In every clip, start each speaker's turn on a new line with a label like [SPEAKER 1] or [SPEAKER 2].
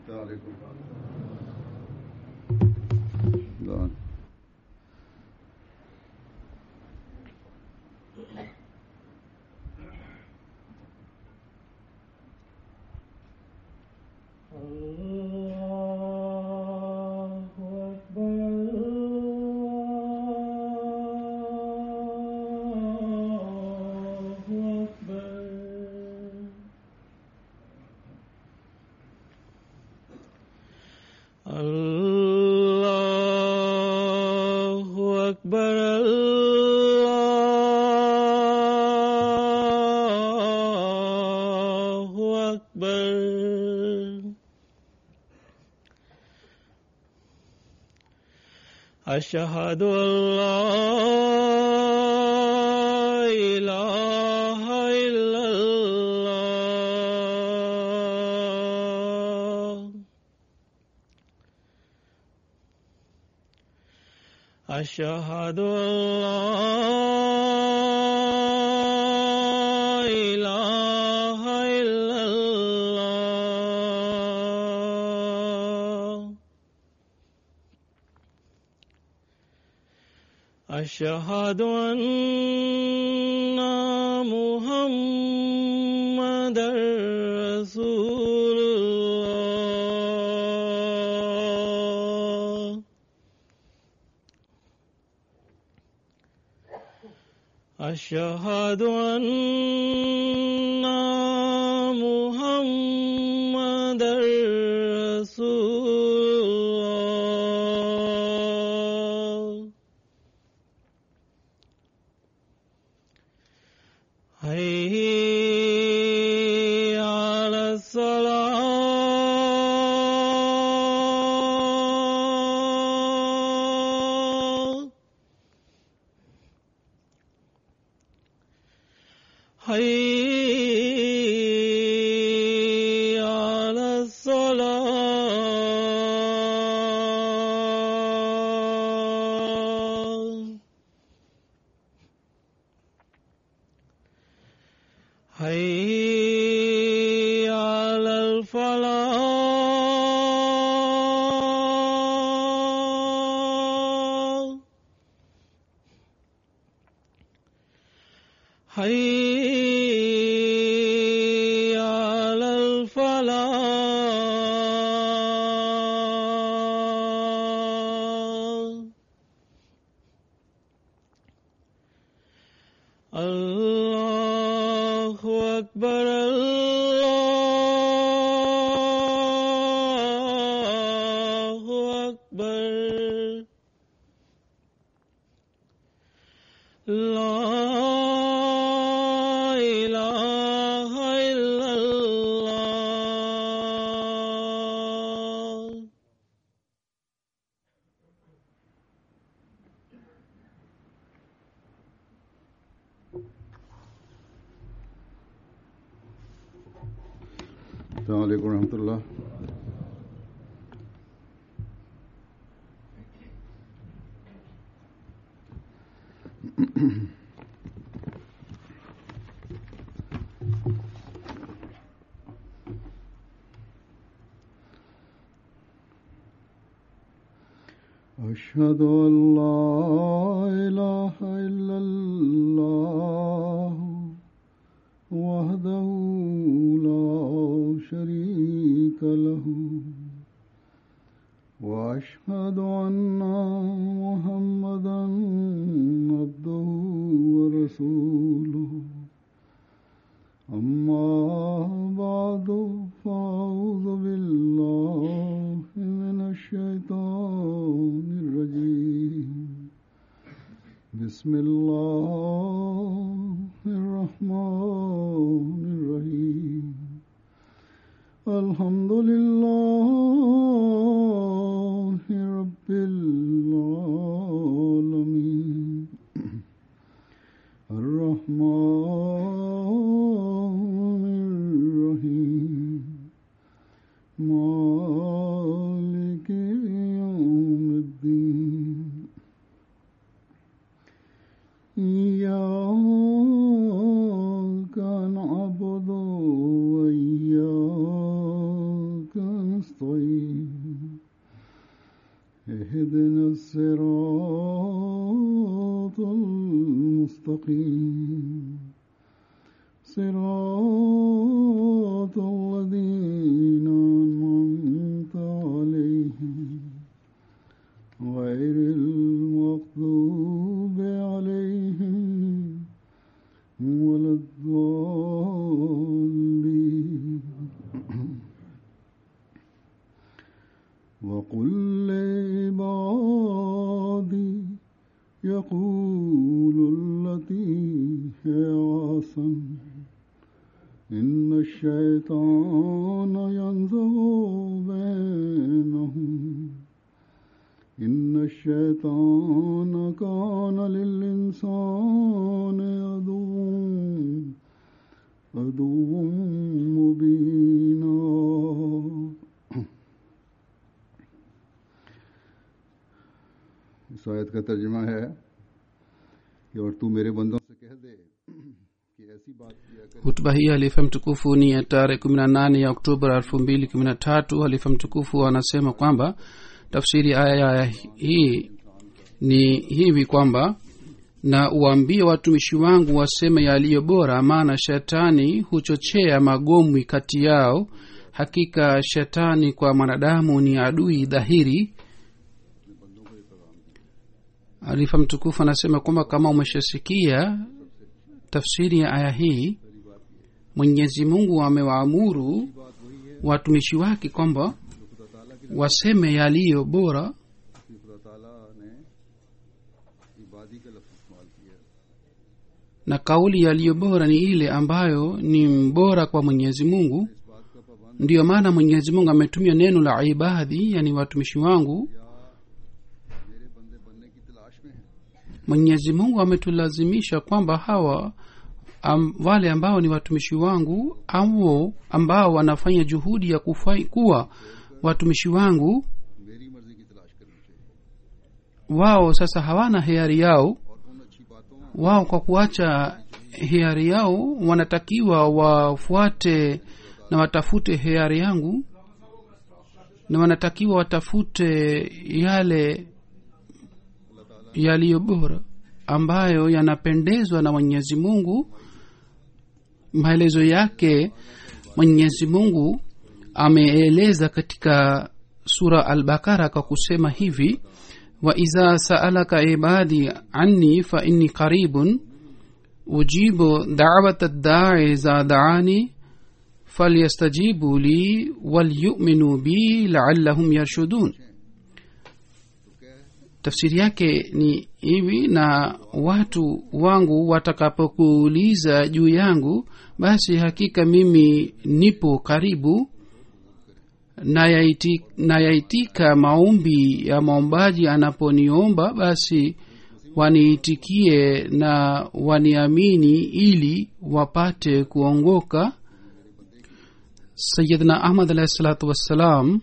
[SPEAKER 1] عليكم لا.
[SPEAKER 2] الله أكبر الله أكبر الله أكبر الله أكبر أشهد أن لا إله إلا الله أشهد أن لا إله إلا الله أشهد أن محمد رسول الله أشهد أن محمد رسول الله حي على الصلاة حي على الصلاة حي على الفلاح حي على الفلاح الله أكبر الله أكبر لا إله إلا الله
[SPEAKER 1] السلام عليكم ورحمة الله أشهد أن لا إله إلا الله وحده لا شريك له وأشهد أن محمدا عبده ورسوله أما بعد فأعوذ بالله من الشيطان الرجيم بسم الله الرحمن الرحيم الحمد لله رب العالمين الرحمن الرحيم مالك يوم الدين إياك نعبد وإياك نستعين المستقيم صراط الذين أنعمت عليهم غير المغضوب عليهم ولا الضالين وقل لعبادي يقول التي هي أحسن إن الشيطان ينزغ بينهم إن الشيطان كان للإنسان عدوا عدوا مبينا इस आयत का तर्जमा है कि और तू मेरे बंदों से कह दे कि ऐसी बात किया कर
[SPEAKER 3] hutuba hii halifa mtukufu ni ya tarehe kumi na nane ya oktoba elfu mbili kumi na tatu halifa mtukufu anasema kwamba tafsiri ya aya hii ni hivi kwamba na uwaambie watumishi wangu waseme yaliyo bora maana shetani huchochea magomwi kati yao hakika shetani kwa mwanadamu ni adui dhahiri alifa mtukufu anasema kwamba kama umeshasikia tafsiri ya aya hii mwenyezi mungu amewaamuru watumishi wake kwamba waseme yaliyo bora
[SPEAKER 1] कि खुदा ताला ने इबादी का लफ्ज इस्तेमाल किया
[SPEAKER 3] na kauli yaliyo bora ni ile ambayo ni bora kwa mwenyezi mungu
[SPEAKER 1] इस बात का पाबंद
[SPEAKER 3] ndiyo maana mwenyezi mungu ametumia neno la ibadhi yani watumishi wangu
[SPEAKER 1] मेरे बंदे बनने की तलाश में है
[SPEAKER 3] mwenyezi mungu ametulazimisha kwamba hawa am, wale ambao ni watumishi wangu au ambao wanafanya juhudi ya kufai, kuwa watumishi wangu
[SPEAKER 1] मेरी मर्जी की तलाश करनी चाहिए
[SPEAKER 3] wao sasa hawana hiari yao
[SPEAKER 1] और उन अच्छी बातों
[SPEAKER 3] wao kwa kuacha hiari yao wanatakiwa wafuate na watafute hiari yangu na wanatakiwa watafute yale yaliyo bora ambayo yanapendezwa na mwenyezi mungu maelezo yake mwenyezi mungu ameeleza katika sura albakara kwa kusema hivi وإذا سألك عبادي عني فإني قريب أجيب دعوة الداعي إذا دعاني فليستجيبوا لي وليؤمنوا بي لعلهم يرشدون tafsiri yake ni hivi na watu wangu watakapokuuliza juu yangu basi hakika mimi nipo karibu nayaiti- nayaitika maombi ya maombaji anaponiomba basi waniitikie na waniamini ili wapate kuongoka sayidna ahmad alahi salatu wassalam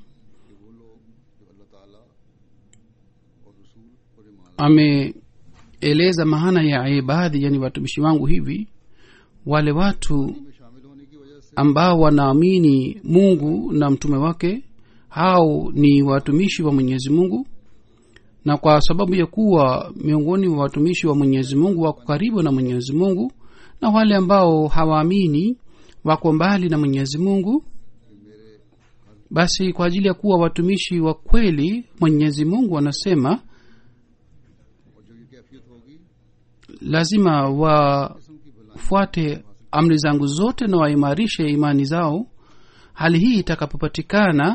[SPEAKER 3] ameeleza maana ya ibadhi yani watumishi wangu hivi wale watu
[SPEAKER 1] में शामिल होने की वजह से
[SPEAKER 3] ambao wanaamini mungu na mtume wake hao ni watumishi wa mwenyezi mungu na kwa sababu ya kuwa miongoni mwa watumishi wa mwenyezi mungu wako karibu na mwenyezi mungu na wale ambao hawaamini wako mbali na mwenyezi mungu basi kwa ajili ya kuwa watumishi wa kweli mwenyezi mungu anasema
[SPEAKER 1] और जो ये कैफियत होगी
[SPEAKER 3] lazima wafuate amri zangu zote na waimarishe imani zao hali hii itakapopatikana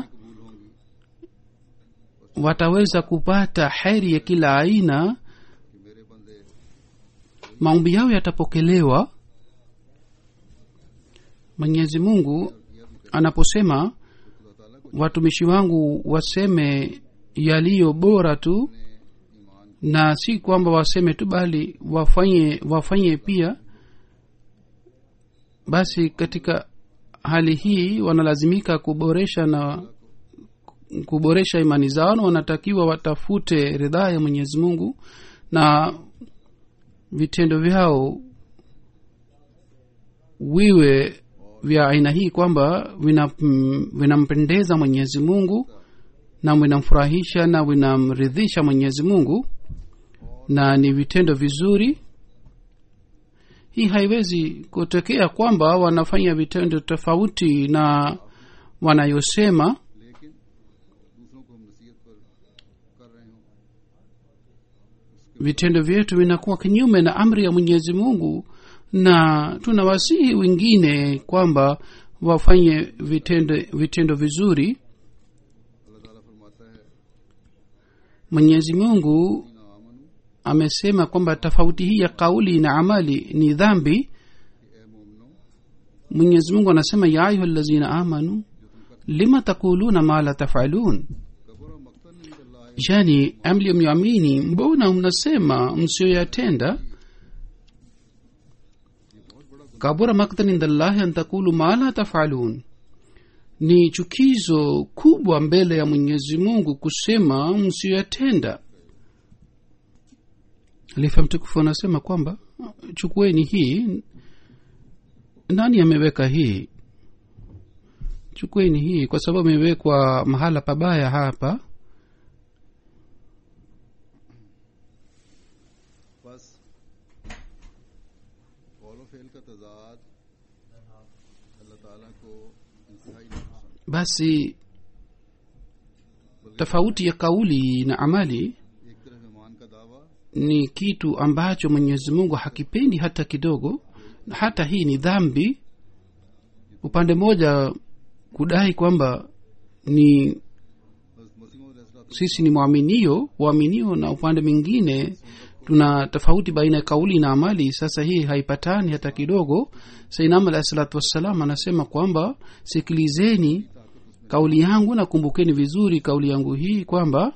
[SPEAKER 3] wataweza kupata heri ya kila aina maombi yao yatapokelewa mwenyezi mungu anaposema watumishi wangu waseme yaliyo bora tu na si kwamba waseme tu bali wafanye wafanye pia basi katika hali hii wanalazimika kuboresha na kuboresha imani zao na wanatakiwa watafute ridhaa ya mwenyezi mungu na vitendo vyao wiwe vya aina hii kwamba vina- vinampendeza mwenyezi mungu na vinamfurahisha na vinamridhisha mwenyezi mungu na ni vitendo vizuri hii haiwezi kutokea kwamba wanafanya vitendo tofauti na wanayosema
[SPEAKER 1] लेकिन दूसरों को हम नसीहत पर कर रहे हों
[SPEAKER 3] vitendo vyetu vinakuwa kinyume na amri ya mwenyezi mungu na tunawasihi wengine kwamba wafanye vitendo, vitendo vizuri
[SPEAKER 1] अल्लाह ताला फरमाता है
[SPEAKER 3] mwenyezi mungu
[SPEAKER 1] ना आमनु
[SPEAKER 3] amesema kwamba tofauti hii ya kauli na amali ni dhambi
[SPEAKER 1] कि ए मोमनो
[SPEAKER 3] mwenyezi mungu anasema ya ayuha lazina amanu lima takuluna ma la tafalun
[SPEAKER 1] कबर मक्तन इंदल्लाह
[SPEAKER 3] yani mliyomwamini mbona mnasema msiyoyatenda kabura maktan indallahi an takulu ma la tafalun ni chukizo kubwa mbele ya mwenyezi mungu kusema msiyoyatenda lifa mtukufu anasema kwamba chukueni hii nani ameweka hii chukueni hii kwa sababu imewekwa mahala pabaya hapa
[SPEAKER 1] बस कौल फेल का तजाद अल्लाह ताला को इंतहाई नहीं पसंद
[SPEAKER 3] basi tofauti ya kauli na amali
[SPEAKER 1] एक तरफ ईमान का दावा
[SPEAKER 3] ni kitu ambacho mwenyezi mungu hakipendi hata kidogo na hata hii ni dhambi upande mmoja kudai kwamba ni
[SPEAKER 1] बस मसीह अलैहिस्सलाम
[SPEAKER 3] sisi ni mwaminio waaminio na upande mwingine tuna tofauti baina ya kauli na amali sasa hii haipatani hata kidogo sainam alahi salatu wassalam anasema kwamba sikilizeni kauli yangu na kumbukeni vizuri kauli yangu hii kwamba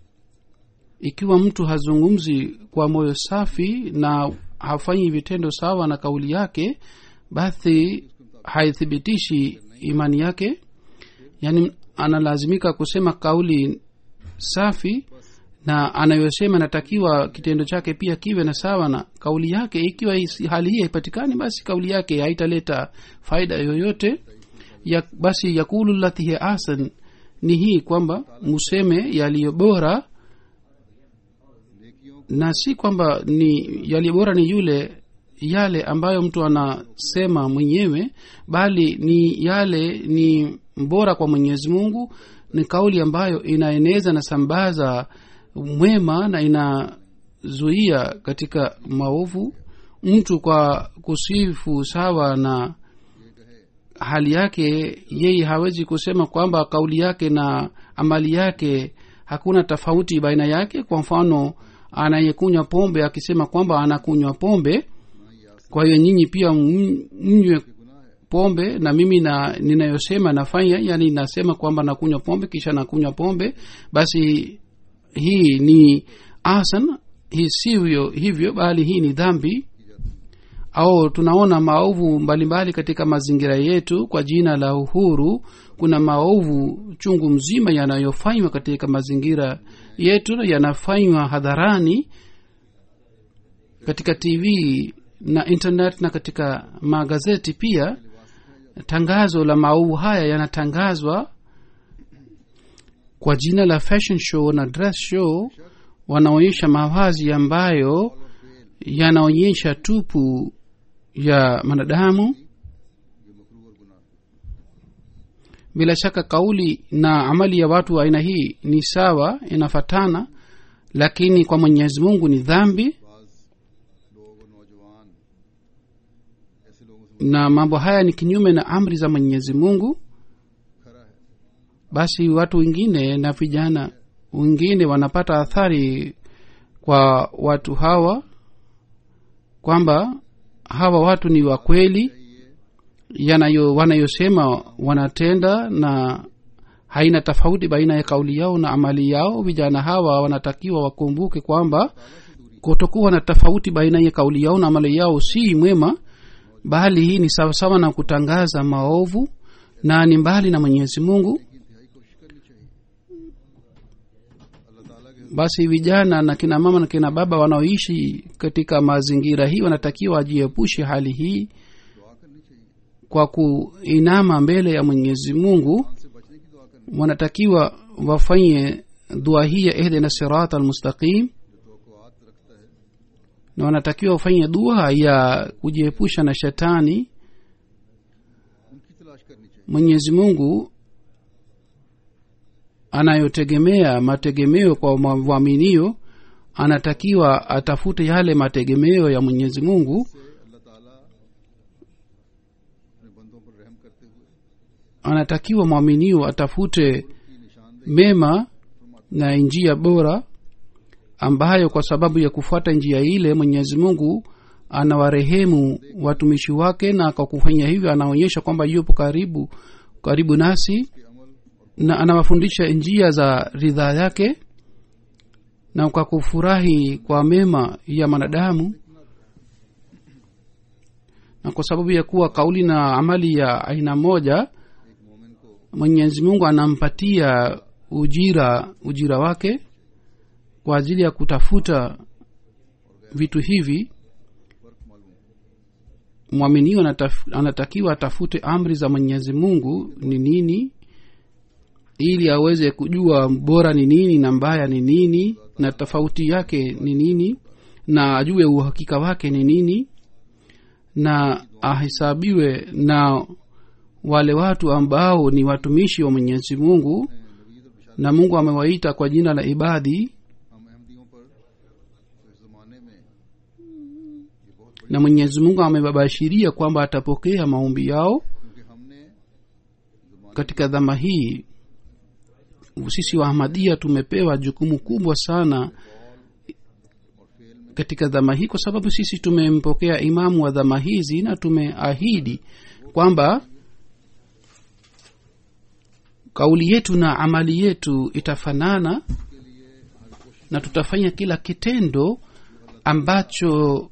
[SPEAKER 3] ikiwa mtu hazungumzi kwa moyo safi na hafanyi vitendo sawa na kauli yake basi haithibitishi imani yake yaani analazimika kusema kauli safi na anayosema natakiwa kitendo chake pia kiwe na sawa na kauli yake ikiwa hisi- hali hii haipatikani basi kauli yake haitaleta faida yoyote ya, basi yakulu lati hiya ahsan ni hii kwamba museme yaliyo bora
[SPEAKER 1] नेकियों
[SPEAKER 3] na si kwamba ni yaliyo bora ni yule yale ambayo mtu anasema mwenyewe bali ni yale ni bora kwa mwenyezi mungu ni kauli ambayo inaeneza na sambaza mwema na inazuia katika maovu mtu kwa kusifu sawa na hali yake yeye hawezi kusema kwamba kauli yake na amali yake hakuna tofauti baina yake kwa mfano anayekunywa pombe akisema kwamba anakunywa pombe kwa hiyo nyinyi pia m- mnywe pombe na mimi na ninayosema nafanya yani nasema kwamba nakunywa pombe kisha nakunywa pombe basi hii ni asan hii sivyo hivyo bali hii ni dhambi au tunaona maovu mbalimbali katika mazingira yetu kwa jina la uhuru kuna maovu chungu mzima yanayofanywa katika mazingira yetu yanafanywa hadharani katika tv na internet na katika magazeti pia tangazo la maovu haya yanatangazwa kwa jina la fashion show na dress show wanaonyesha mavazi ambayo yanaonyesha tupu ya mwanadamu bila shaka kauli na amali ya watu wa aina hii ni sawa inafatana lakini kwa mwenyezi mungu ni dhambi
[SPEAKER 1] बाज लोग और नौजवान ऐसे लोगों से
[SPEAKER 3] na mambo haya ni kinyume na amri za mwenyezi mungu
[SPEAKER 1] खरा है
[SPEAKER 3] basi watu wengine na vijana wengine wanapata athari kwa watu hawa kwamba hawa watu ni wa kweli yanayo wanayosema wanatenda na haina tofauti baina ya kauli yao na amali yao vijana hawa wanatakiwa wakumbuke kwamba kutokuwa na tofauti baina ya kauli yao na amali yao si mwema bali hii ni sawasawa na kutangaza maovu na ni mbali na mwenyezi mungu
[SPEAKER 1] अल्लाह ताला के
[SPEAKER 3] basi vijana na kina mama na kina baba wanaoishi katika mazingira hii wanatakiwa wajiepushe hali hii
[SPEAKER 1] दुआ करनी चाहिए
[SPEAKER 3] kwa kuinama mbele ya mwenyezi mungu
[SPEAKER 1] से बचने की दुआ करनी
[SPEAKER 3] wanatakiwa wafanye dua hii ya ihdina sirata almustaqim
[SPEAKER 1] जो तवक्कुआत रखता है
[SPEAKER 3] na wanatakiwa wafanye dua ya kujiepusha na shetani
[SPEAKER 1] उनकी तलाश करनी चाहिए
[SPEAKER 3] mwenyezi mungu anayotegemea mategemeo kwa mwaminio anatakiwa atafute yale mategemeo ya mwenyezi mungu
[SPEAKER 1] से अल्लाह ताला अपने बंदों पर रहम करते हुए
[SPEAKER 3] anatakiwa mwaminio atafute
[SPEAKER 1] की निशानदेही
[SPEAKER 3] mema na njia bora ambayo kwa sababu ya kufuata njia ile mwenyezi mungu anawarehemu watumishi wake na kwa kufanya hivyo anaonyesha kwamba yupo karibu karibu nasi
[SPEAKER 1] के अमल और
[SPEAKER 3] na anawafundisha njia za ridhaa yake na kwa kufurahi kwa mema ya mwanadamu na kwa sababu ya kuwa kauli na amali ya aina moja
[SPEAKER 1] एक मोमिन को
[SPEAKER 3] mwenyezi mungu anampatia ujira ujira wake kwa ajili ya kutafuta vitu hivi
[SPEAKER 1] फर्क मालूम
[SPEAKER 3] mwaminio anataf- anatakiwa atafute amri za mwenyezi mungu ni nini ili aweze kujua bora ni nini na mbaya ni nini na tofauti yake ni nini na ajue uhakika wake ni nini na ahesabiwe na wale watu ambao ni watumishi wa mwenyezi mungu
[SPEAKER 1] Nabeed और बिशार
[SPEAKER 3] na mungu amewaita kwa jina la ibadhi
[SPEAKER 1] हम अहमदियों पर तो इस जमाने में ये बहुत बड़ी
[SPEAKER 3] na mwenyezi mungu amebabashiria kwamba atapokea maombi yao
[SPEAKER 1] क्योंकि हमने जमाने
[SPEAKER 3] katika dhama hii sisi wa ahmadia tumepewa jukumu kubwa sana
[SPEAKER 1] और फेल में
[SPEAKER 3] katika dhama hii kwa sababu sisi tumempokea imamu wa dhama hizi na tumeahidi kwamba kauli yetu na amali yetu itafanana na tutafanya kila kitendo ambacho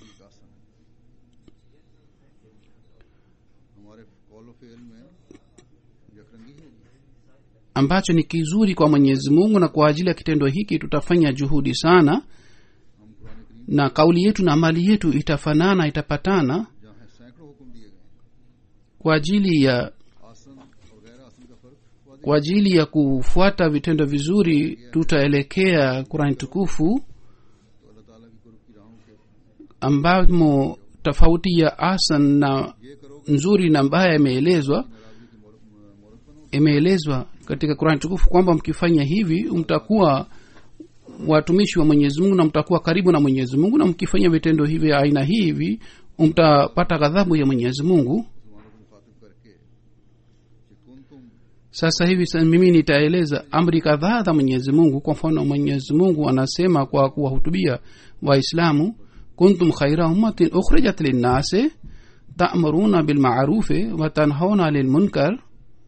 [SPEAKER 1] हमारे कॉल फेल में यकरंगी होगी
[SPEAKER 3] ambacho ni kizuri kwa mwenyezi mungu na kwa ajili ya kitendo hiki tutafanya juhudi sana
[SPEAKER 1] हम कुरान करीम
[SPEAKER 3] na kauli yetu na amali yetu itafanana itapatana
[SPEAKER 1] जहाँ है सैकड़ों हुक्म दिए गए
[SPEAKER 3] kwa ajili ya
[SPEAKER 1] आसन और गैर आसन का फर्क वादी
[SPEAKER 3] kwa ajili ya kufuata vitendo vizuri tutaelekea kurani tukufu
[SPEAKER 1] तो अल्लाह ताला की कुर्ब की राहों के
[SPEAKER 3] ambamo tofauti ya asan na
[SPEAKER 1] ये करोगे
[SPEAKER 3] nzuri na mbaya imeelezwa
[SPEAKER 1] नाराजगी की मोहरत बनोगे
[SPEAKER 3] imeelezwa katika kurani tukufu kwamba mkifanya hivi mtakuwa watumishi wa mwenyezi mungu na mtakuwa karibu na mwenyezi mungu na mkifanya vitendo hivi vya aina hivi mtapata ghadhabu ya mwenyezi mungu
[SPEAKER 1] मुसलमानों को मुखातिब करके कि कुन तुम
[SPEAKER 3] sasa hivi sa- mimi nitaeleza amri kadhaa za mwenyezi mungu kwa mfano mwenyezi mungu anasema kwa kuwahutubia waislamu kuntum khaira ummatin ukhrijat linnasi ta'muruna bilma'rufi wa tanhauna lilmunkar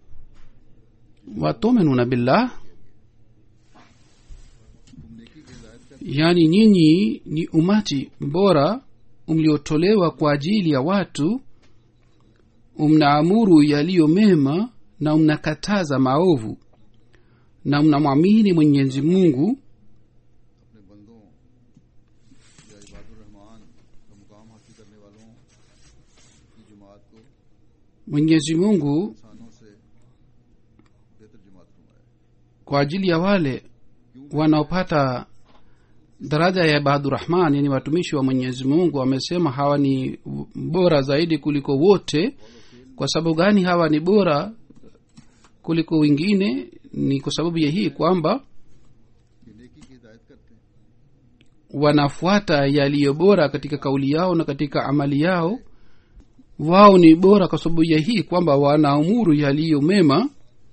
[SPEAKER 3] wa tu'minuna billah
[SPEAKER 1] तुम नेकी की हिदायत कर
[SPEAKER 3] yaani nyinyi ni umati bora mliotolewa kwa ajili ya watu mnaamuru yaliyo mema na mnakataza maovu na mnamwamini mwenyezi mungu
[SPEAKER 1] अपने बंदों या इबादुर रहमान का मुकाम हासिल करने वालों की जमात को
[SPEAKER 3] mwenyezi mungu
[SPEAKER 1] इंसानों से बेहतर जमात फरमाया
[SPEAKER 3] kwa ajili ya wale wanaopata daraja ya ibadurahman yani watumishi wa mwenyezi mungu amesema hawa ni bora zaidi kuliko wote kwa sababu gani hawa ni bora kuliko wengine ni kwa sababu ya hii kwamba
[SPEAKER 1] कि नेकी की हिदायत करते हैं
[SPEAKER 3] wanafuata yaliyo bora katika kauli yao na katika amali yao wao ni bora kwa sababu ya hii kwamba wanaamuru yaliyo mema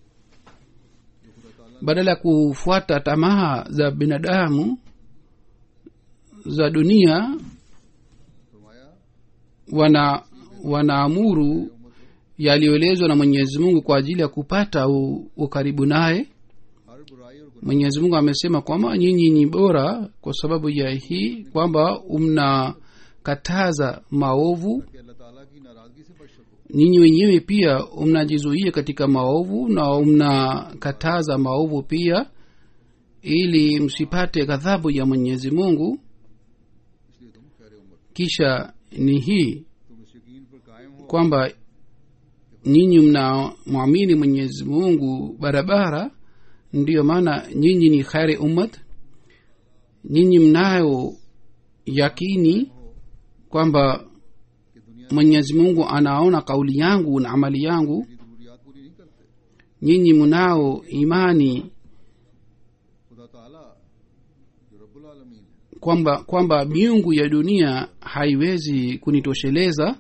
[SPEAKER 3] badala ya kufuata tamaa za binadamu za dunia
[SPEAKER 1] फरमाया
[SPEAKER 3] wana wanaamuru yaliyoelezwa na mwenyezi mungu kwa ajili ya kupata u- ukaribu naye
[SPEAKER 1] हर बुराई और गुनाह
[SPEAKER 3] mwenyezi mungu amesema kwamba nyinyi ni bora kwa sababu ya hii kwamba mnakataza maovu
[SPEAKER 1] कि अल्लाह ताला की नाराजगी से बच सको
[SPEAKER 3] ninyi wenyewe pia mnajizuia katika maovu na mnakataza maovu pia ili msipate ghadhabu ya mwenyezi mungu
[SPEAKER 1] इसलिए तुम खैर उम्मत
[SPEAKER 3] kisha ni hii
[SPEAKER 1] तुम इस यकीन पर कायम हो
[SPEAKER 3] kwamba nyinyi mnamwamini mwenyezi mungu barabara ndiyo maana nyinyi ni khari ummat nyinyi mnayo yakini kwamba
[SPEAKER 1] कि दुनिया
[SPEAKER 3] mwenyezi mungu anaona kauli yangu na amali yangu
[SPEAKER 1] की जरूरियात पूरी नहीं करते
[SPEAKER 3] nyinyi mnao imani
[SPEAKER 1] खुदा ताला जो रब्बुल आलमीन है
[SPEAKER 3] kwamba kwamba miungu ya dunia haiwezi kunitosheleza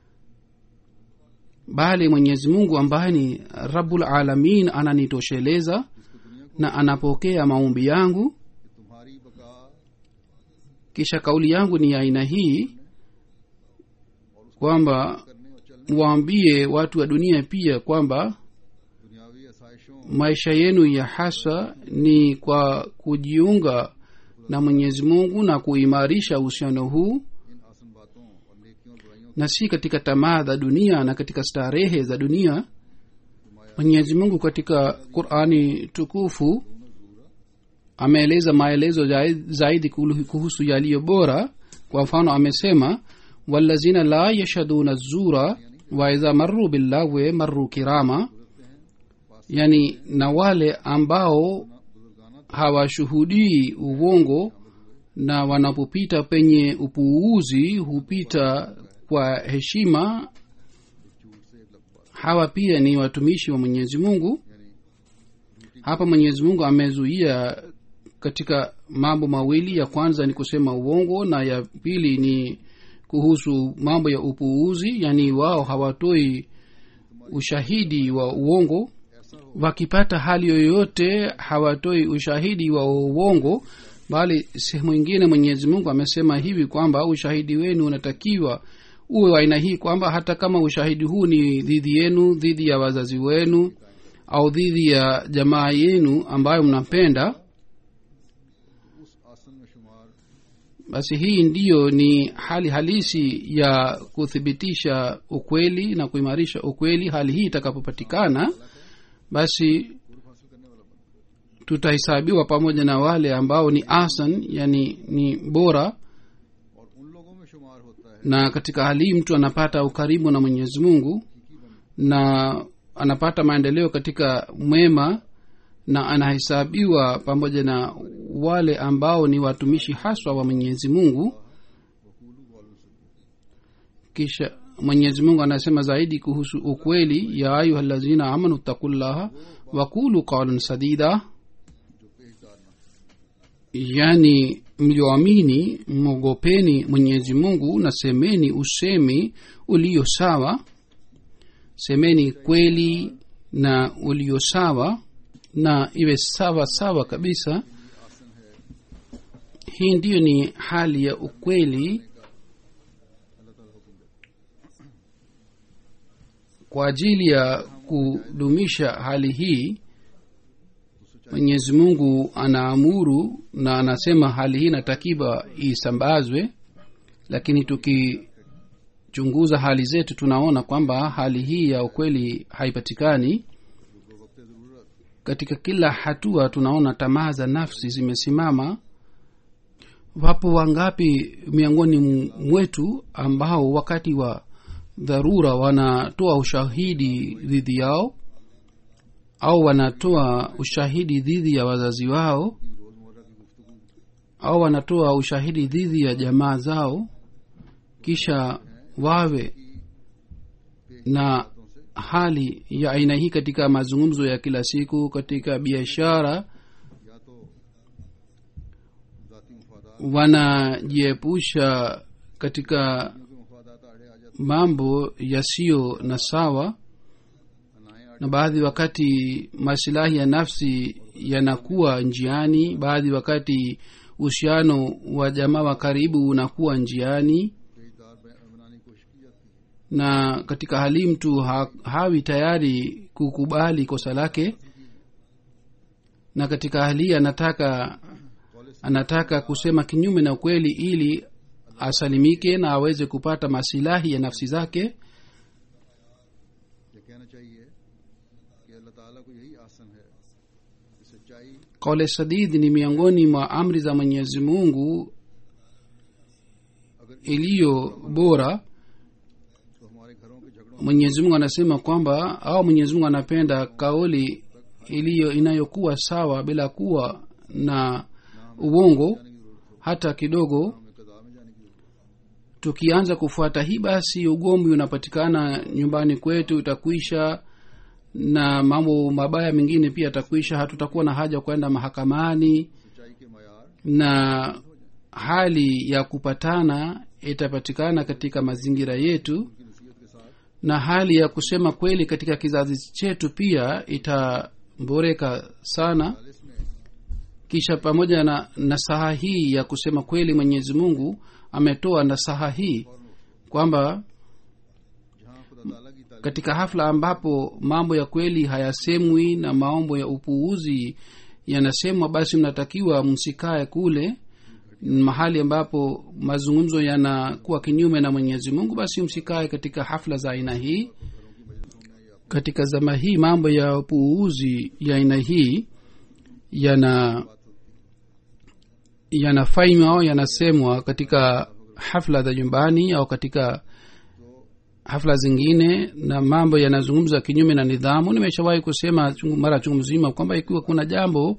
[SPEAKER 3] bali mwenyezi mungu ambaye ni rabul alamin ananitosheleza
[SPEAKER 1] जिसको दुनिया को
[SPEAKER 3] na anapokea maombi yangu
[SPEAKER 1] कि तुम्हारी बका
[SPEAKER 3] kisha kauli yangu ni ya aina hii kwamba
[SPEAKER 1] करने और चलने
[SPEAKER 3] waambie watu wa dunia pia kwamba
[SPEAKER 1] दुनियावी आसाइशों
[SPEAKER 3] maisha yenu ya hasa ni kwa kujiunga na mwenyezi mungu na kuimarisha uhusiano huu
[SPEAKER 1] इन आसन बातों और नेकियों और बुराइयों
[SPEAKER 3] na si katika tamaa za dunia na katika starehe za dunia mwenyezi mungu katika qurani tukufu ameeleza maelezo zai- zaidi kulu- kuhusu yaliyo bora kwa mfano amesema walazina la yashhaduna zura waidha marru billahwe marru kirama yani na wale ambao hawashuhudii uongo na wanapopita penye upuuzi hupita kwa heshima hawa pia ni watumishi wa mwenyezi mungu hapa mwenyezi mungu amezuia katika mambo mawili ya kwanza ni kusema uongo na ya pili ni kuhusu mambo ya upuuzi yani wao hawatoi ushahidi wa uongo wakipata hali yoyote hawatoi ushahidi wa uongo bali sehemu ingine mwenyezi mungu amesema hivi kwamba ushahidi wenu unatakiwa uwe wa aina hii kwamba hata kama ushahidi huu ni dhidi yenu dhidi ya wazazi wenu au dhidi ya jamaa yenu ambayo mnapenda
[SPEAKER 1] उस आसन में शुमार
[SPEAKER 3] basi hii ndiyo ni hali halisi ya kuthibitisha ukweli na kuimarisha ukweli hali hii itakapopatikana basi tutahesabiwa pamoja na wale ambao ni asan yani ni bora
[SPEAKER 1] और उन लोगों में शुमार होता है
[SPEAKER 3] na katika hali hii mtu anapata ukaribu na mwenyezi mungu na anapata maendeleo katika mwema na anahesabiwa pamoja na wale ambao ni watumishi haswa wa mwenyezi mungu kisha mwenyezi mungu anasema zaidi kuhusu ukweli ya ayuha lazina amanu takullaha wakulu qaulan sadida yani mlioamini mwogopeni mwenyezi mungu na semeni usemi ulio sawa semeni kweli na ulio sawa na iwe sawa sawa kabisa hii ndiyo ni hali ya ukweli kwa ajili ya kudumisha hali hii mwenyezi mungu anaamuru na anasema hali hii inatakiwa isambazwe lakini tukichunguza hali zetu tunaona kwamba hali hii ya ukweli haipatikani katika kila hatua tunaona tamaa za nafsi zimesimama wapo wangapi miongoni mwetu ambao wakati wa dharura wanatoa ushahidi dhidi yao au wanatoa ushahidi dhidi ya wazazi wao au wanatoa ushahidi dhidi ya jamaa zao kisha wawe na hali ya aina hii katika mazungumzo ya kila siku katika biashara
[SPEAKER 1] या तो जाती मफादात
[SPEAKER 3] wanajiepusha katika
[SPEAKER 1] के मफादात आड़े आ जाते
[SPEAKER 3] mambo yasiyo na sawa
[SPEAKER 1] अनाए आड़े
[SPEAKER 3] na बाadhi wakati masilahi ya nafsi yanakuwa njiani baadhi wakati uhusiano wa jamaa wa karibu unakuwa njiani
[SPEAKER 1] पेजदार बना- बनाने की कोशिश की जाती है
[SPEAKER 3] na katika hali mtu ha, hawi tayari kukubali kosa lake na katika hali hii anataka anataka kusema kinyume na ukweli ili asalimike na aweze kupata masilahi ya nafsi zake
[SPEAKER 1] ये कहना चाहिए कि अल्लाह ताला को यही आसन है कि सच्चाई
[SPEAKER 3] kaule sadid ni miongoni mwa amri za mwenyezi mungu iliyo bora
[SPEAKER 1] तो हमारे घरों के झगड़ों
[SPEAKER 3] mwenyezi mungu anasema kwamba au mwenyezi mungu anapenda kauli iliyo inayokuwa sawa bila kuwa na uongo hata kidogo
[SPEAKER 1] में कदा में
[SPEAKER 3] tukianza kufuata hii basi ugomvi unapatikana nyumbani kwetu utakwisha na mambo mabaya mengine pia yatakwisha hatutakuwa na haja kwenda mahakamani
[SPEAKER 1] सच्चाई के मैार
[SPEAKER 3] na hali ya kupatana itapatikana katika mazingira yetu
[SPEAKER 1] की नसीहत के साथ
[SPEAKER 3] na hali ya kusema kweli katika kizazi chetu pia itaboreka sana
[SPEAKER 1] चालीस में
[SPEAKER 3] kisha pamoja na nasaha hii ya kusema kweli mwenyezi mungu ametoa nasaha hii kwamba
[SPEAKER 1] जहाँ खुदा ताला की तालीम
[SPEAKER 3] katika hafla ambapo mambo ya kweli hayasemwi na maombo ya upuuzi yanasemwa basi mnatakiwa msikae kule mahali ambapo mazungumzo yanakuwa kinyume na mwenyezi mungu basi msikae katika hafla za aina hii katika zama hii mambo ya upuuzi ya aina hii yana yanafanywa au yanasemwa katika hafla za nyumbani au katika hafla zingine na mambo yanazungumza kinyume na nidhamu nimeshawahi kusema chungu- mara chungu mzima kwamba ikiwa kuna jambo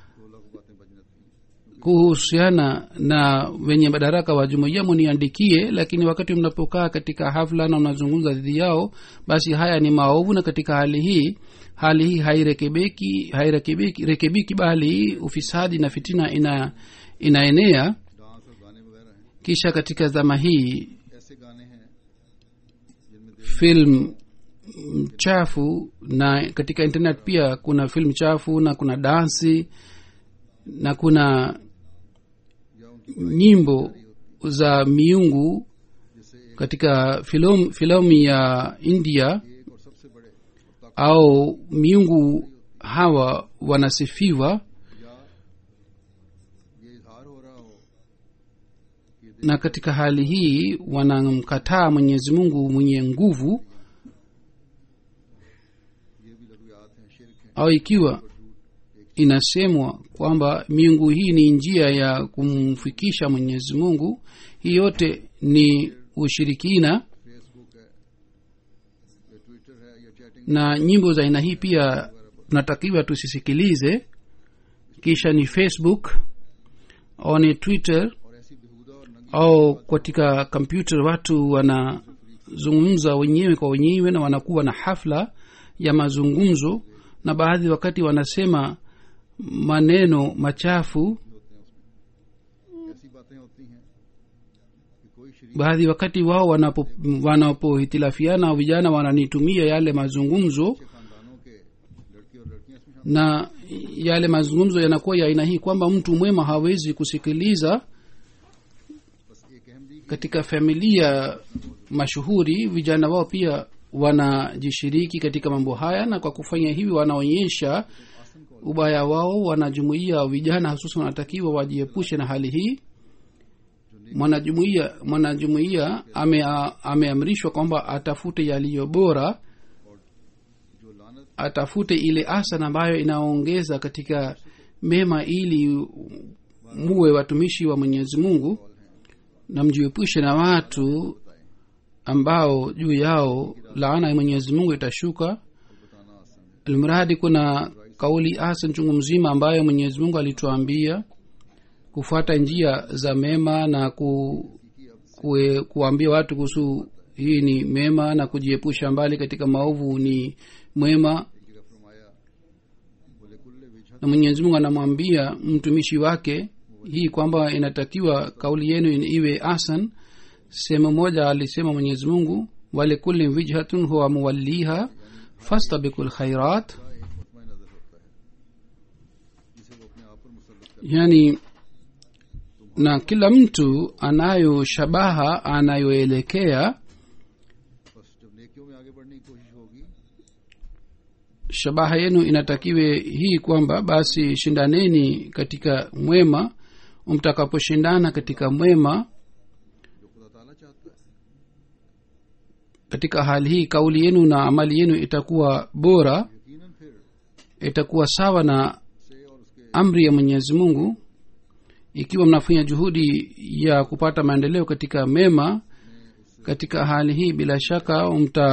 [SPEAKER 3] kuhusiana na wenye madaraka wa jumuiya muniandikie lakini wakati mnapokaa katika hafla na unazungumza dhidi yao basi haya ni maovu na katika hali hii hali hii hairekebiki hairekebiki rekebiki bali ufisadi na fitina ina inaenea
[SPEAKER 1] dance और गाने वगैरह हैं
[SPEAKER 3] kisha katika zama hii
[SPEAKER 1] ऐसे गाने हैं जिनमें
[SPEAKER 3] film chafu na katika internet pia kuna film chafu na kuna dansi na kuna
[SPEAKER 1] या उनकी
[SPEAKER 3] nyimbo za miungu
[SPEAKER 1] जैसे
[SPEAKER 3] katika filamu filamu ya india
[SPEAKER 1] एक और सबसे बड़े और ताकत
[SPEAKER 3] au miungu hawa wanasifiwa
[SPEAKER 1] या ये इजहार हो रहा हो कि ये
[SPEAKER 3] na katika hali hii wanamkataa mwenyezi mungu mwenye nguvu
[SPEAKER 1] ये भी लघुयात हैं शिरक हैं
[SPEAKER 3] au ikiwa inasemwa kwamba miungu hii ni njia ya kumfikisha mwenyezi mungu hii yote ni ushirikina
[SPEAKER 1] Facebook है या ट्विटर है या chatting
[SPEAKER 3] na nyimbo za aina hii pia tunatakiwa tusisikilize kisha ni facebook au ni twitter
[SPEAKER 1] और ऐसी बेहुदा और नंगी
[SPEAKER 3] au katika kompyuta watu wanazungumza wenyewe kwa wenyewe na wanakuwa na hafla ya mazungumzo na baadhi wakati wanasema maneno machafu
[SPEAKER 1] होते हैं उसमें ऐसी बातें होती हैं कि कोई शरीक
[SPEAKER 3] baadhi wakati wao wanapo wanapohitilafiana vijana wananitumia yale mazungumzo
[SPEAKER 1] अच्छे खानदानों के लड़के और लड़कियां इसमें शामिल
[SPEAKER 3] na yale mazungumzo yanakuwa ya aina hii kwamba mtu mwema hawezi kusikiliza
[SPEAKER 1] बस एक अहम दी
[SPEAKER 3] katika familia mashuhuri vijana wao pia wanajishiriki katika mambo haya na kwa kufanya hivi wanaonyesha ubaya wao wanajumuia vijana hususan wanatakiwa wajiepushe na hali hii mwanajumuia mwanajumuia ame, ameamrishwa kwamba atafute yaliyo bora
[SPEAKER 1] जो लानत
[SPEAKER 3] atafute ile asana ambayo inaongeza katika mema ili muwe watumishi wa mwenyezi mungu na mjiepushe na watu ambao juu yao laana ya mwenyezi mungu itashuka
[SPEAKER 1] बताना आसान है
[SPEAKER 3] almradi kuna kauli hasan chungu mzima ambayo mwenyezi mungu alituambia kufuata njia za mema na ku, kue, kuambia watu kuhusu hii ni mema na kujiepusha mbali katika maovu ni mwema
[SPEAKER 1] एक जगह फरमाया बोले कुल्ले विजहत
[SPEAKER 3] na mwenyezi mungu anamwambia mtumishi wake hii kwamba inatakiwa kauli yenu iwe asan sehemu moja alisema mwenyezi mungu walikulli wijhatun huwa muwalliha fastabiku lkhairat
[SPEAKER 1] का एक मुतमा नजर होता है जिसे वो अपने आप पर मुसलत कर
[SPEAKER 3] yani na kila mtu anayo shabaha anayoelekea
[SPEAKER 1] बस जब नेकियों में आगे बढ़ने की कोशिश होगी
[SPEAKER 3] shabaha yenu inatakiwe hii kwamba basi shindaneni katika mwema mtakaposhindana katika mwema
[SPEAKER 1] जो खुदा ताला चाहता है
[SPEAKER 3] katika hali hii kauli yenu na amali yenu itakuwa bora
[SPEAKER 1] यकीनन फिर
[SPEAKER 3] itakuwa sawa na
[SPEAKER 1] से और उसके
[SPEAKER 3] amri ya mwenyezi mungu ikiwa mnafanya juhudi ya kupata maendeleo katika mema katika hali hii bila shaka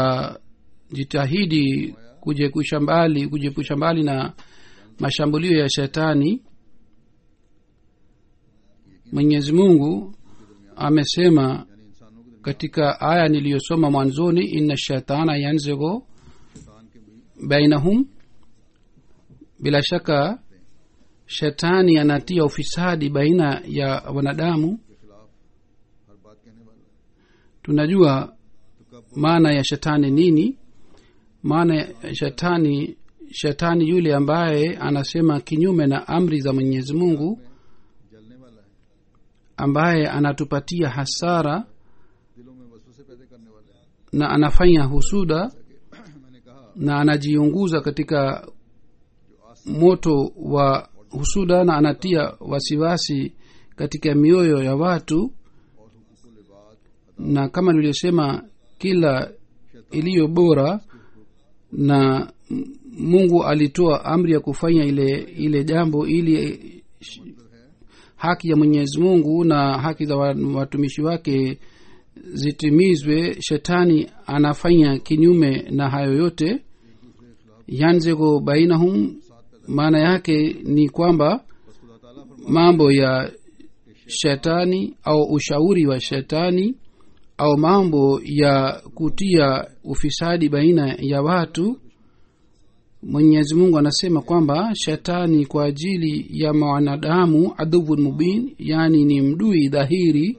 [SPEAKER 3] mtajitahidi kujiepusha mbali kujiepusha mbali na mashambulio ya shetani mwenyezi mungu amesema
[SPEAKER 1] यानी इंसानों के
[SPEAKER 3] katika aya niliyosoma mwanzoni inna shaitana yanzigo bainahum bila shaka shetani anatia ufisadi baina ya wanadamu
[SPEAKER 1] के खिलाफ हर बात कहने वाला है
[SPEAKER 3] tunajua maana ya shetani nini maana ya shetani shetani yule ambaye anasema kinyume na amri za mwenyezi mungu
[SPEAKER 1] जलने वाला है
[SPEAKER 3] ambaye anatupatia hasara
[SPEAKER 1] दिलों में वसवसे पैदा करने वाला है
[SPEAKER 3] na anafanya husuda
[SPEAKER 1] मैंने कहा
[SPEAKER 3] na anajiunguza katika moto wa husuda na anatia wasiwasi katika mioyo ya watu
[SPEAKER 1] और हुकूकुल इबाद
[SPEAKER 3] na kama nilivyosema kila iliyo bora na m- mungu alitoa amri ya kufanya ile ile jambo ili haki ya mwenyezi mungu na haki za wa- watumishi wake zitimizwe shetani anafanya kinyume na hayo yote yanzego bainahum maana yake ni kwamba
[SPEAKER 1] बस खुदा ताला फरमा
[SPEAKER 3] mambo ya shetani au ushauri wa shetani au mambo ya kutia ufisadi baina ya watu mwenyezi mungu anasema kwamba shetani kwa ajili ya mwanadamu adhuvun mubin yaani ni mdui dhahiri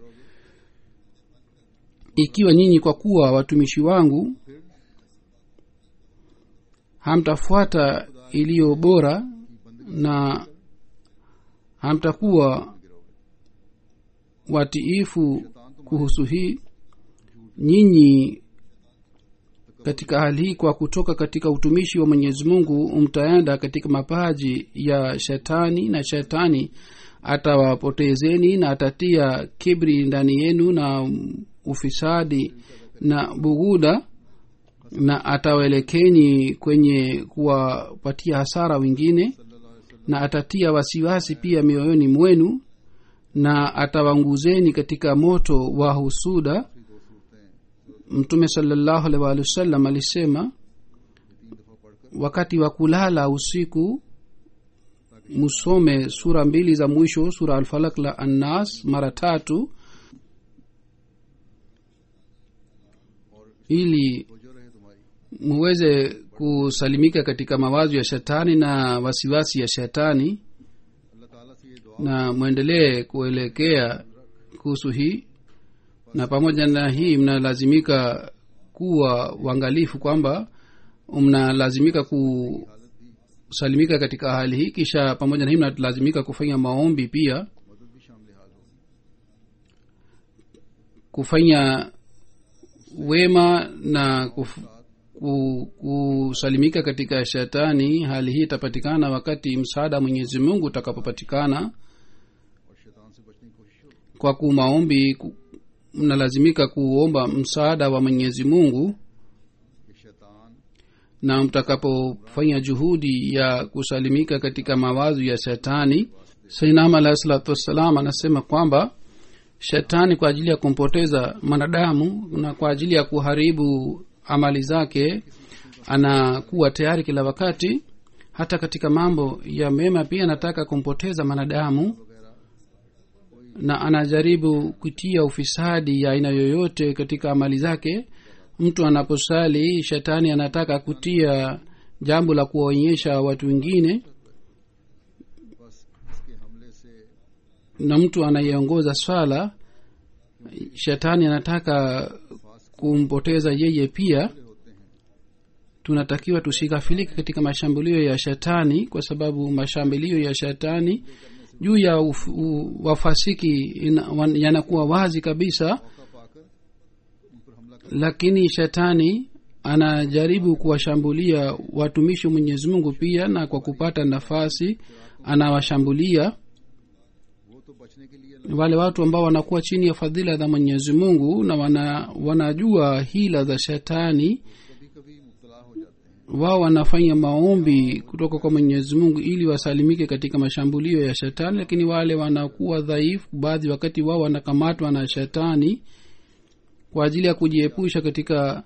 [SPEAKER 3] ikiwa nyinyi kwa kuwa watumishi wangu hamtafuata iliyo bora na hamtakuwa watiifu kuhusu hii nyinyi katika hali hii kwa kutoka katika utumishi wa mwenyezi mungu mtaenda katika mapaji ya shetani na shetani atawapotezeni na atatia kibri ndani yenu na ufisadi na buguda na atawaelekeni kwenye kuwapatia hasara wengine na atatia wasiwasi pia mioyoni mwenu na atawanguzeni katika moto wa husuda mtume salallahu alaihi waalihi wasallam alisema wakati wa kulala usiku musome sura mbili za mwisho sura alfalak la annas mara tatu ili
[SPEAKER 1] जो रहे तुम्हारी
[SPEAKER 3] muweze kusalimika katika mawazo ya shetani na wasiwasi ya shetani
[SPEAKER 1] अल्लाह ताला से ये दुआ
[SPEAKER 3] na mwendelee kuelekea kuhusu hii na pamoja na hii mnalazimika kuwa uangalifu kwamba mnalazimika kusalimika katika hali hii kisha pamoja na hii mnalazimika kufanya maombi pia
[SPEAKER 1] मदद भी शामिल हाल होगी
[SPEAKER 3] kufanya wema na kuf, ku, kusalimika katika shetani hali hii itapatikana wakati msaada wa mwenyezi mungu utakapopatikana
[SPEAKER 1] और शैतान से बचने की कोशिश होगी
[SPEAKER 3] kwa kumaombi ku- mnalazimika kuomba msaada wa mwenyezi mungu
[SPEAKER 1] कि शैतान
[SPEAKER 3] na mtakapofanya juhudi ya kusalimika katika mawazo ya shetani sainam alahi salatu wassalam anasema kwamba shetani kwa ajili ya kumpoteza mwanadamu na kwa ajili ya kuharibu amali zake anakuwa tayari kila wakati hata katika mambo ya mema pia anataka kumpoteza mwanadamu na anajaribu kutia ufisadi ya aina yoyote katika amali zake mtu anaposali shetani anataka kutia jambo la kuwaonyesha watu wengine
[SPEAKER 1] बस इसके हमले से
[SPEAKER 3] na mtu anayeongoza swala shetani anataka kumpoteza yeye pia tunatakiwa tusighafilike katika mashambulio ya shetani kwa sababu mashambulio ya shetani juu ya uf, u, wafasiki ina- wan- yanakuwa wazi kabisa
[SPEAKER 1] मौका पाकर उन पर हमला कर
[SPEAKER 3] lakini shetani anajaribu kuwashambulia watumishi wa mwenyezi mungu pia na kwa kupata nafasi anawashambulia
[SPEAKER 1] वो तो बचने के लिए
[SPEAKER 3] wale watu ambao wanakuwa chini ya fadhila za mwenyezi mungu na wana, wanajua hila za shetani
[SPEAKER 1] कभी कभी मुबतला हो जाते हैं
[SPEAKER 3] wao wanafanya maombi kutoka kwa mwenyezi mungu ili wasalimike katika mashambulio ya shetani lakini wale wanakuwa dhaifu baadhi wakati wao wanakamatwa na shetani kwa ajili ya kujiepusha katika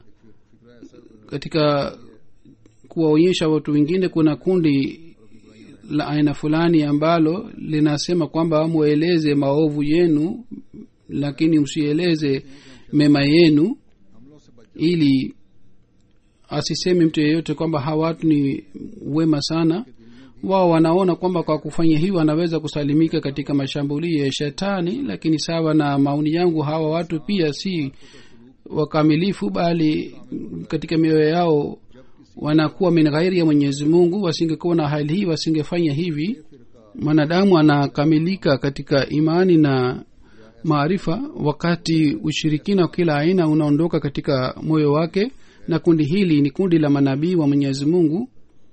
[SPEAKER 3] katika kuwaonyesha watu wengine kuna kundi la aina fulani ambalo linasema kwamba mweleze maovu yenu lakini msieleze mema yenu
[SPEAKER 1] हमलों से बच
[SPEAKER 3] ili asiseme mtu yeyote kwamba hawa watu ni wema sana wao wanaona kwamba kwa kufanya hivyo wanaweza kusalimika katika mashambulio ya shetani lakini sawa na maoni yangu hawa watu pia si wakamilifu bali katika mioyo yao wanakuwa min ghairi ya mwenyezi mungu wasingekuwa na hali hii wasingefanya hivi mwanadamu anakamilika katika imani na maarifa wakati ushirikina wa kila aina unaondoka katika moyo wake na kundi hili ni kundi la manabii wa mwenyezi mungu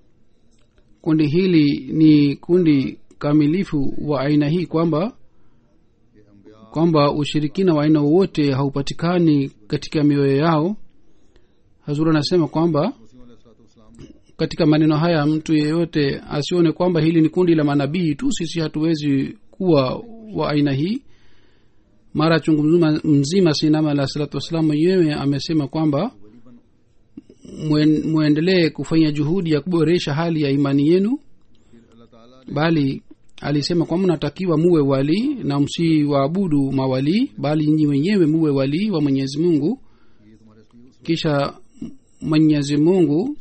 [SPEAKER 3] kundi hili ni kundi kamilifu wa aina hii kwamba kwamba ushirikina wa aina wowote haupatikani katika mioyo yao hazur anasema kwamba katika maneno haya mtu yeyote asione kwamba hili ni kundi la manabii tu sisi hatuwezi kuwa wa aina hii mara chungu mzima, mzima sinama alah salatu wassalam mwenyewe amesema kwamba mwen- mwendelee kufanya juhudi ya kuboresha hali ya imani yenu bali alisema kwamba mnatakiwa muwe walii na msiwaabudu mawalii bali nyinyi wenyewe muwe walii wa mwenyezi mungu kisha mwenyezi mungu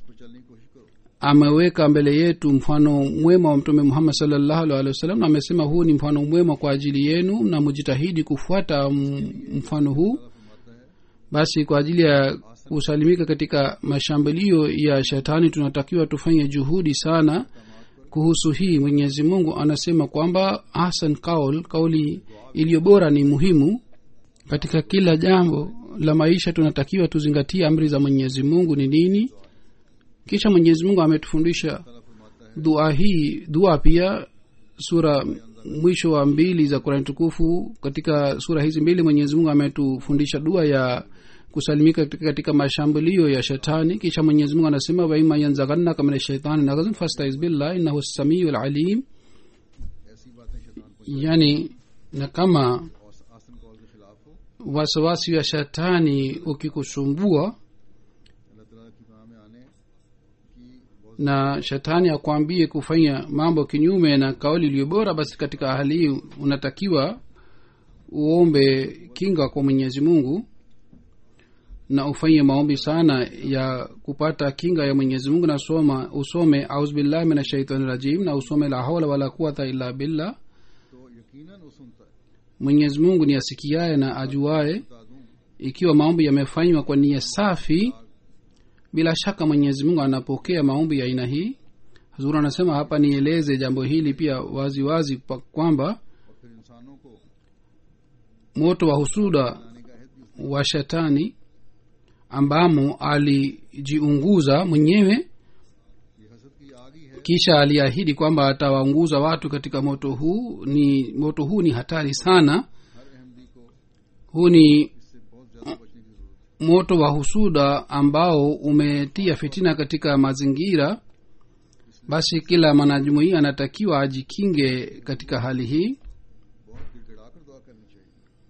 [SPEAKER 3] ameweka mbele yetu mfano mwema wa mtume muhammad salllahu alhi wasallam na amesema huu ni mfano mwema kwa ajili yenu na mujitahidi kufuata m- mfano huu basi kwa ajili ya kusalimika katika mashambulio ya shetani tunatakiwa tufanye juhudi sana kuhusu hii mwenyezi mungu anasema kwamba hasan kaul kauli iliyo bora ni muhimu katika kila jambo la maisha tunatakiwa tuzingatie amri za mwenyezi mungu ni nini kisha mwenyezi mungu ametufundisha dua hii dua pia sura mwisho wa mbili za kurani tukufu katika sura hizi mbili mwenyezi mungu ametufundisha dua ya kusalimika katika, katika mashambulio ya shetani kisha mwenyezi mungu anasema waima yanzaghannaka min shaitani naghzun fastaiz billah innahu samiu lalim yani na kama
[SPEAKER 1] आसन कॉल के खिलाफ हो
[SPEAKER 3] wasiwasi wa shetani ukikusumbua
[SPEAKER 1] अल्लाह ताला की पनाह में आने की बहुत
[SPEAKER 3] na shetani akwambie kufanya mambo kinyume na kauli iliyo bora basi katika hali hii unatakiwa uombe kinga kwa mwenyezi mungu na ufanye maombi sana ya kupata kinga ya mwenyezi mungu na soma usome auzbillahi min ashaitani rajim na usome la haula wala quwata illa billah
[SPEAKER 1] तो यकीनन वो सुनता है
[SPEAKER 3] mwenyezi mungu ni asikiaye na ajuaye
[SPEAKER 1] बता दूं
[SPEAKER 3] ikiwa maombi yamefanywa kwa nia safi bila shaka mwenyezi mungu anapokea maombi ya aina hii hazuru anasema hapa nieleze jambo hili pia wazi wazi pa- kwamba
[SPEAKER 1] और फिर इंसानों को
[SPEAKER 3] moto wa husuda
[SPEAKER 1] आने का अहद भी
[SPEAKER 3] wa shetani ambamo alijiunguza mwenyewe
[SPEAKER 1] ये हसद की आग ही है
[SPEAKER 3] kisha aliahidi kwamba atawaunguza watu katika moto huu ni moto huu ni hatari sana
[SPEAKER 1] हर अहमदी को
[SPEAKER 3] huu ni
[SPEAKER 1] इससे बहुत ज्यादा बचने की जरूरत
[SPEAKER 3] moto wa husuda ambao umetia fitina katika mazingira basi kila mwanajumuia anatakiwa ajikinge katika hali hii
[SPEAKER 1] है बहुत गिड़गिड़ाकर दुआ करनी चाहिए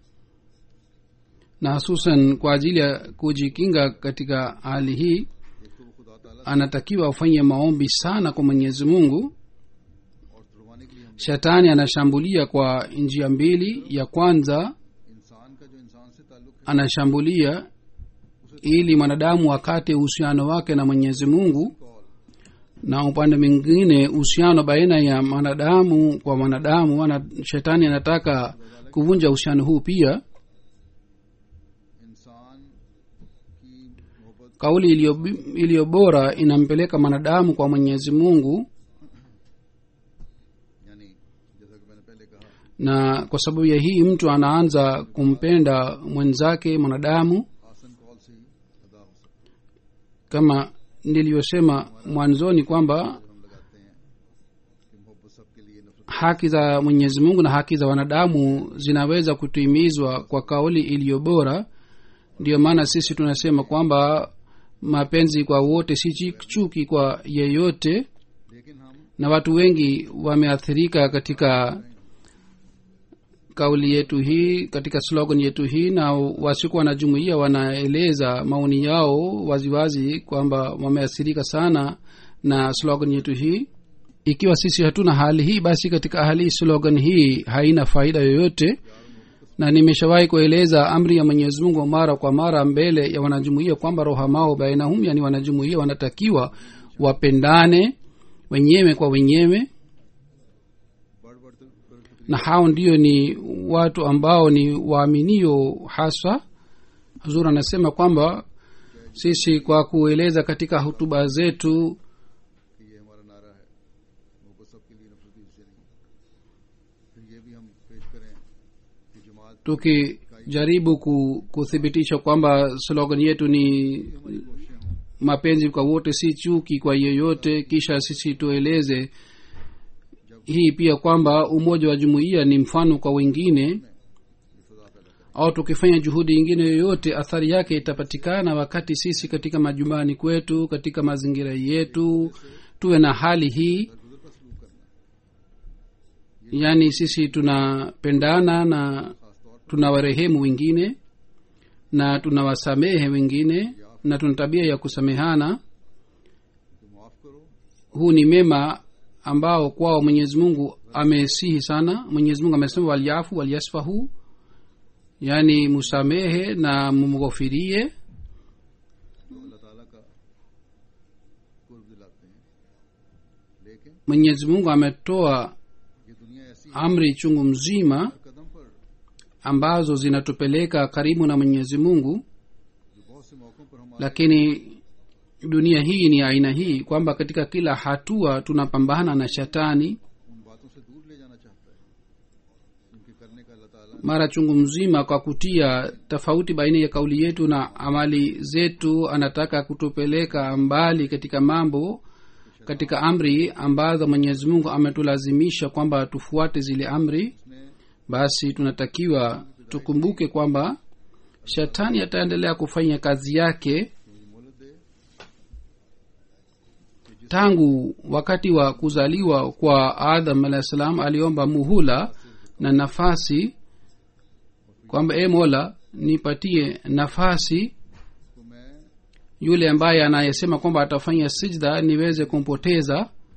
[SPEAKER 3] na hususan kwa ajili ya kujikinga katika hali hii
[SPEAKER 1] एक तो वो खुदा ताला
[SPEAKER 3] anatakiwa afanye maombi sana kwa mwenyezi mungu
[SPEAKER 1] और तुड़वाने के लिए हम
[SPEAKER 3] shetani anashambulia kwa njia mbili ya kwanza
[SPEAKER 1] इंसान का जो इंसान से ताल्लुक है
[SPEAKER 3] anashambulia ili mwanadamu akate uhusiano wake na mwenyezi mungu
[SPEAKER 1] कॉल
[SPEAKER 3] na upande mwingine uhusiano baina ya mwanadamu kwa mwanadamu ana, shetani anataka kuvunja uhusiano huu pia
[SPEAKER 1] इंसान की मोहब्बत
[SPEAKER 3] kauli iliyo iliyo bora inampeleka mwanadamu kwa mwenyezi mungu
[SPEAKER 1] यानी जैसा कि मैंने पहले कहा
[SPEAKER 3] na kwa sababu ya hii mtu anaanza kumpenda mwenzake mwanadamu
[SPEAKER 1] आसन कॉल से ही अदा हो सकता
[SPEAKER 3] kama nilivyosema mwanzoni kwamba
[SPEAKER 1] है हम लगाते हैं कि मोहब्बत सबके लिए नफरत
[SPEAKER 3] haki za mwenyezi mungu na haki za wanadamu zinaweza kutimizwa kwa kauli iliyo bora ndiyo maana sisi tunasema kwamba mapenzi kwa wote si chi- chuki kwa yeyote
[SPEAKER 1] लेकिन हम
[SPEAKER 3] na watu wengi wameathirika katika kauli yetu hii katika slogan yetu hii na wasiku wanajumuia wanaeleza maoni yao waziwazi kwamba wameathirika sana na slogan yetu hii ikiwa sisi hatuna hali hii basi katika hali hii slogan hii haina faida yoyote na nimeshawahi kueleza amri ya mwenyezi mungu mara kwa mara mbele ya wanajumuia kwamba rohamao bainahum yani wanajumuia wanatakiwa wapendane wenyewe kwa wenyewe
[SPEAKER 1] बढ़ बढ़ कर कर-
[SPEAKER 3] na hao ndio ni watu ambao ni waaminio haswa huzur anasema kwamba sisi kwa kueleza katika hutuba zetu
[SPEAKER 1] कि ये हमारा नारा है वो सबके लिए नफरत इससे नहीं फिर ये भी हम पेश करें कि जमात
[SPEAKER 3] tukijaribu ku, kuthibitisha kwamba slogan yetu ni
[SPEAKER 1] कोशिशें हों
[SPEAKER 3] mapenzi kwa wote si chuki kwa yeyote kisha sisi tueleze hii pia kwamba umoja wa jumuiya ni mfano kwa wengine
[SPEAKER 1] ये फजा पैदा करें
[SPEAKER 3] au tukifanya juhudi ingine yoyote athari yake itapatikana wakati sisi katika majumbani kwetu katika mazingira yetu tuwe na hali hii
[SPEAKER 1] गुजर का सलूक करना
[SPEAKER 3] yaani sisi tunapendana na
[SPEAKER 1] खास तौर
[SPEAKER 3] tunawarehemu wengine na tunawasamehe wengine na tuna tabia ya kusamehana
[SPEAKER 1] पर माफ करो
[SPEAKER 3] huu ni mema ambao kwao mwenyezi mungu amesihi sana mwenyezi mungu amesema walyafu walyasfahu yaani musamehe na mumghofirie
[SPEAKER 1] जो अल्लाह ताला का कुर्ब दिलाते हैं लेकिन
[SPEAKER 3] mwenyezi mungu ametoa
[SPEAKER 1] ये दुनिया ऐसी है
[SPEAKER 3] amri chungu mzima
[SPEAKER 1] हर कदम पर
[SPEAKER 3] ambazo zinatupeleka karibu na mwenyezi mungu
[SPEAKER 1] जो बहुत से मौकों पर हम
[SPEAKER 3] lakini dunia hii ni aina hii kwamba katika kila hatua tunapambana na shetani
[SPEAKER 1] उन बातों से दूर ले जाना चाहता है जिनके करने का अल्लाह ताला
[SPEAKER 3] mara chungu mzima kwa kutia tofauti baina ya kauli yetu na amali zetu anataka kutupeleka mbali katika mambo katika amri ambazo mwenyezi mungu ametulazimisha kwamba tufuate zile amri
[SPEAKER 1] उसने
[SPEAKER 3] basi tunatakiwa tukumbuke kwamba shetani ataendelea kufanya kazi yake
[SPEAKER 1] मुझे मोहलत दे
[SPEAKER 3] tangu wakati wa kuzaliwa kwa adam alahi salam aliomba muhula na nafasi kwamba e mola nipatie nafasi
[SPEAKER 1] तो मैं
[SPEAKER 3] yule ambaye anayesema kwamba atafanya sijda niweze kumpoteza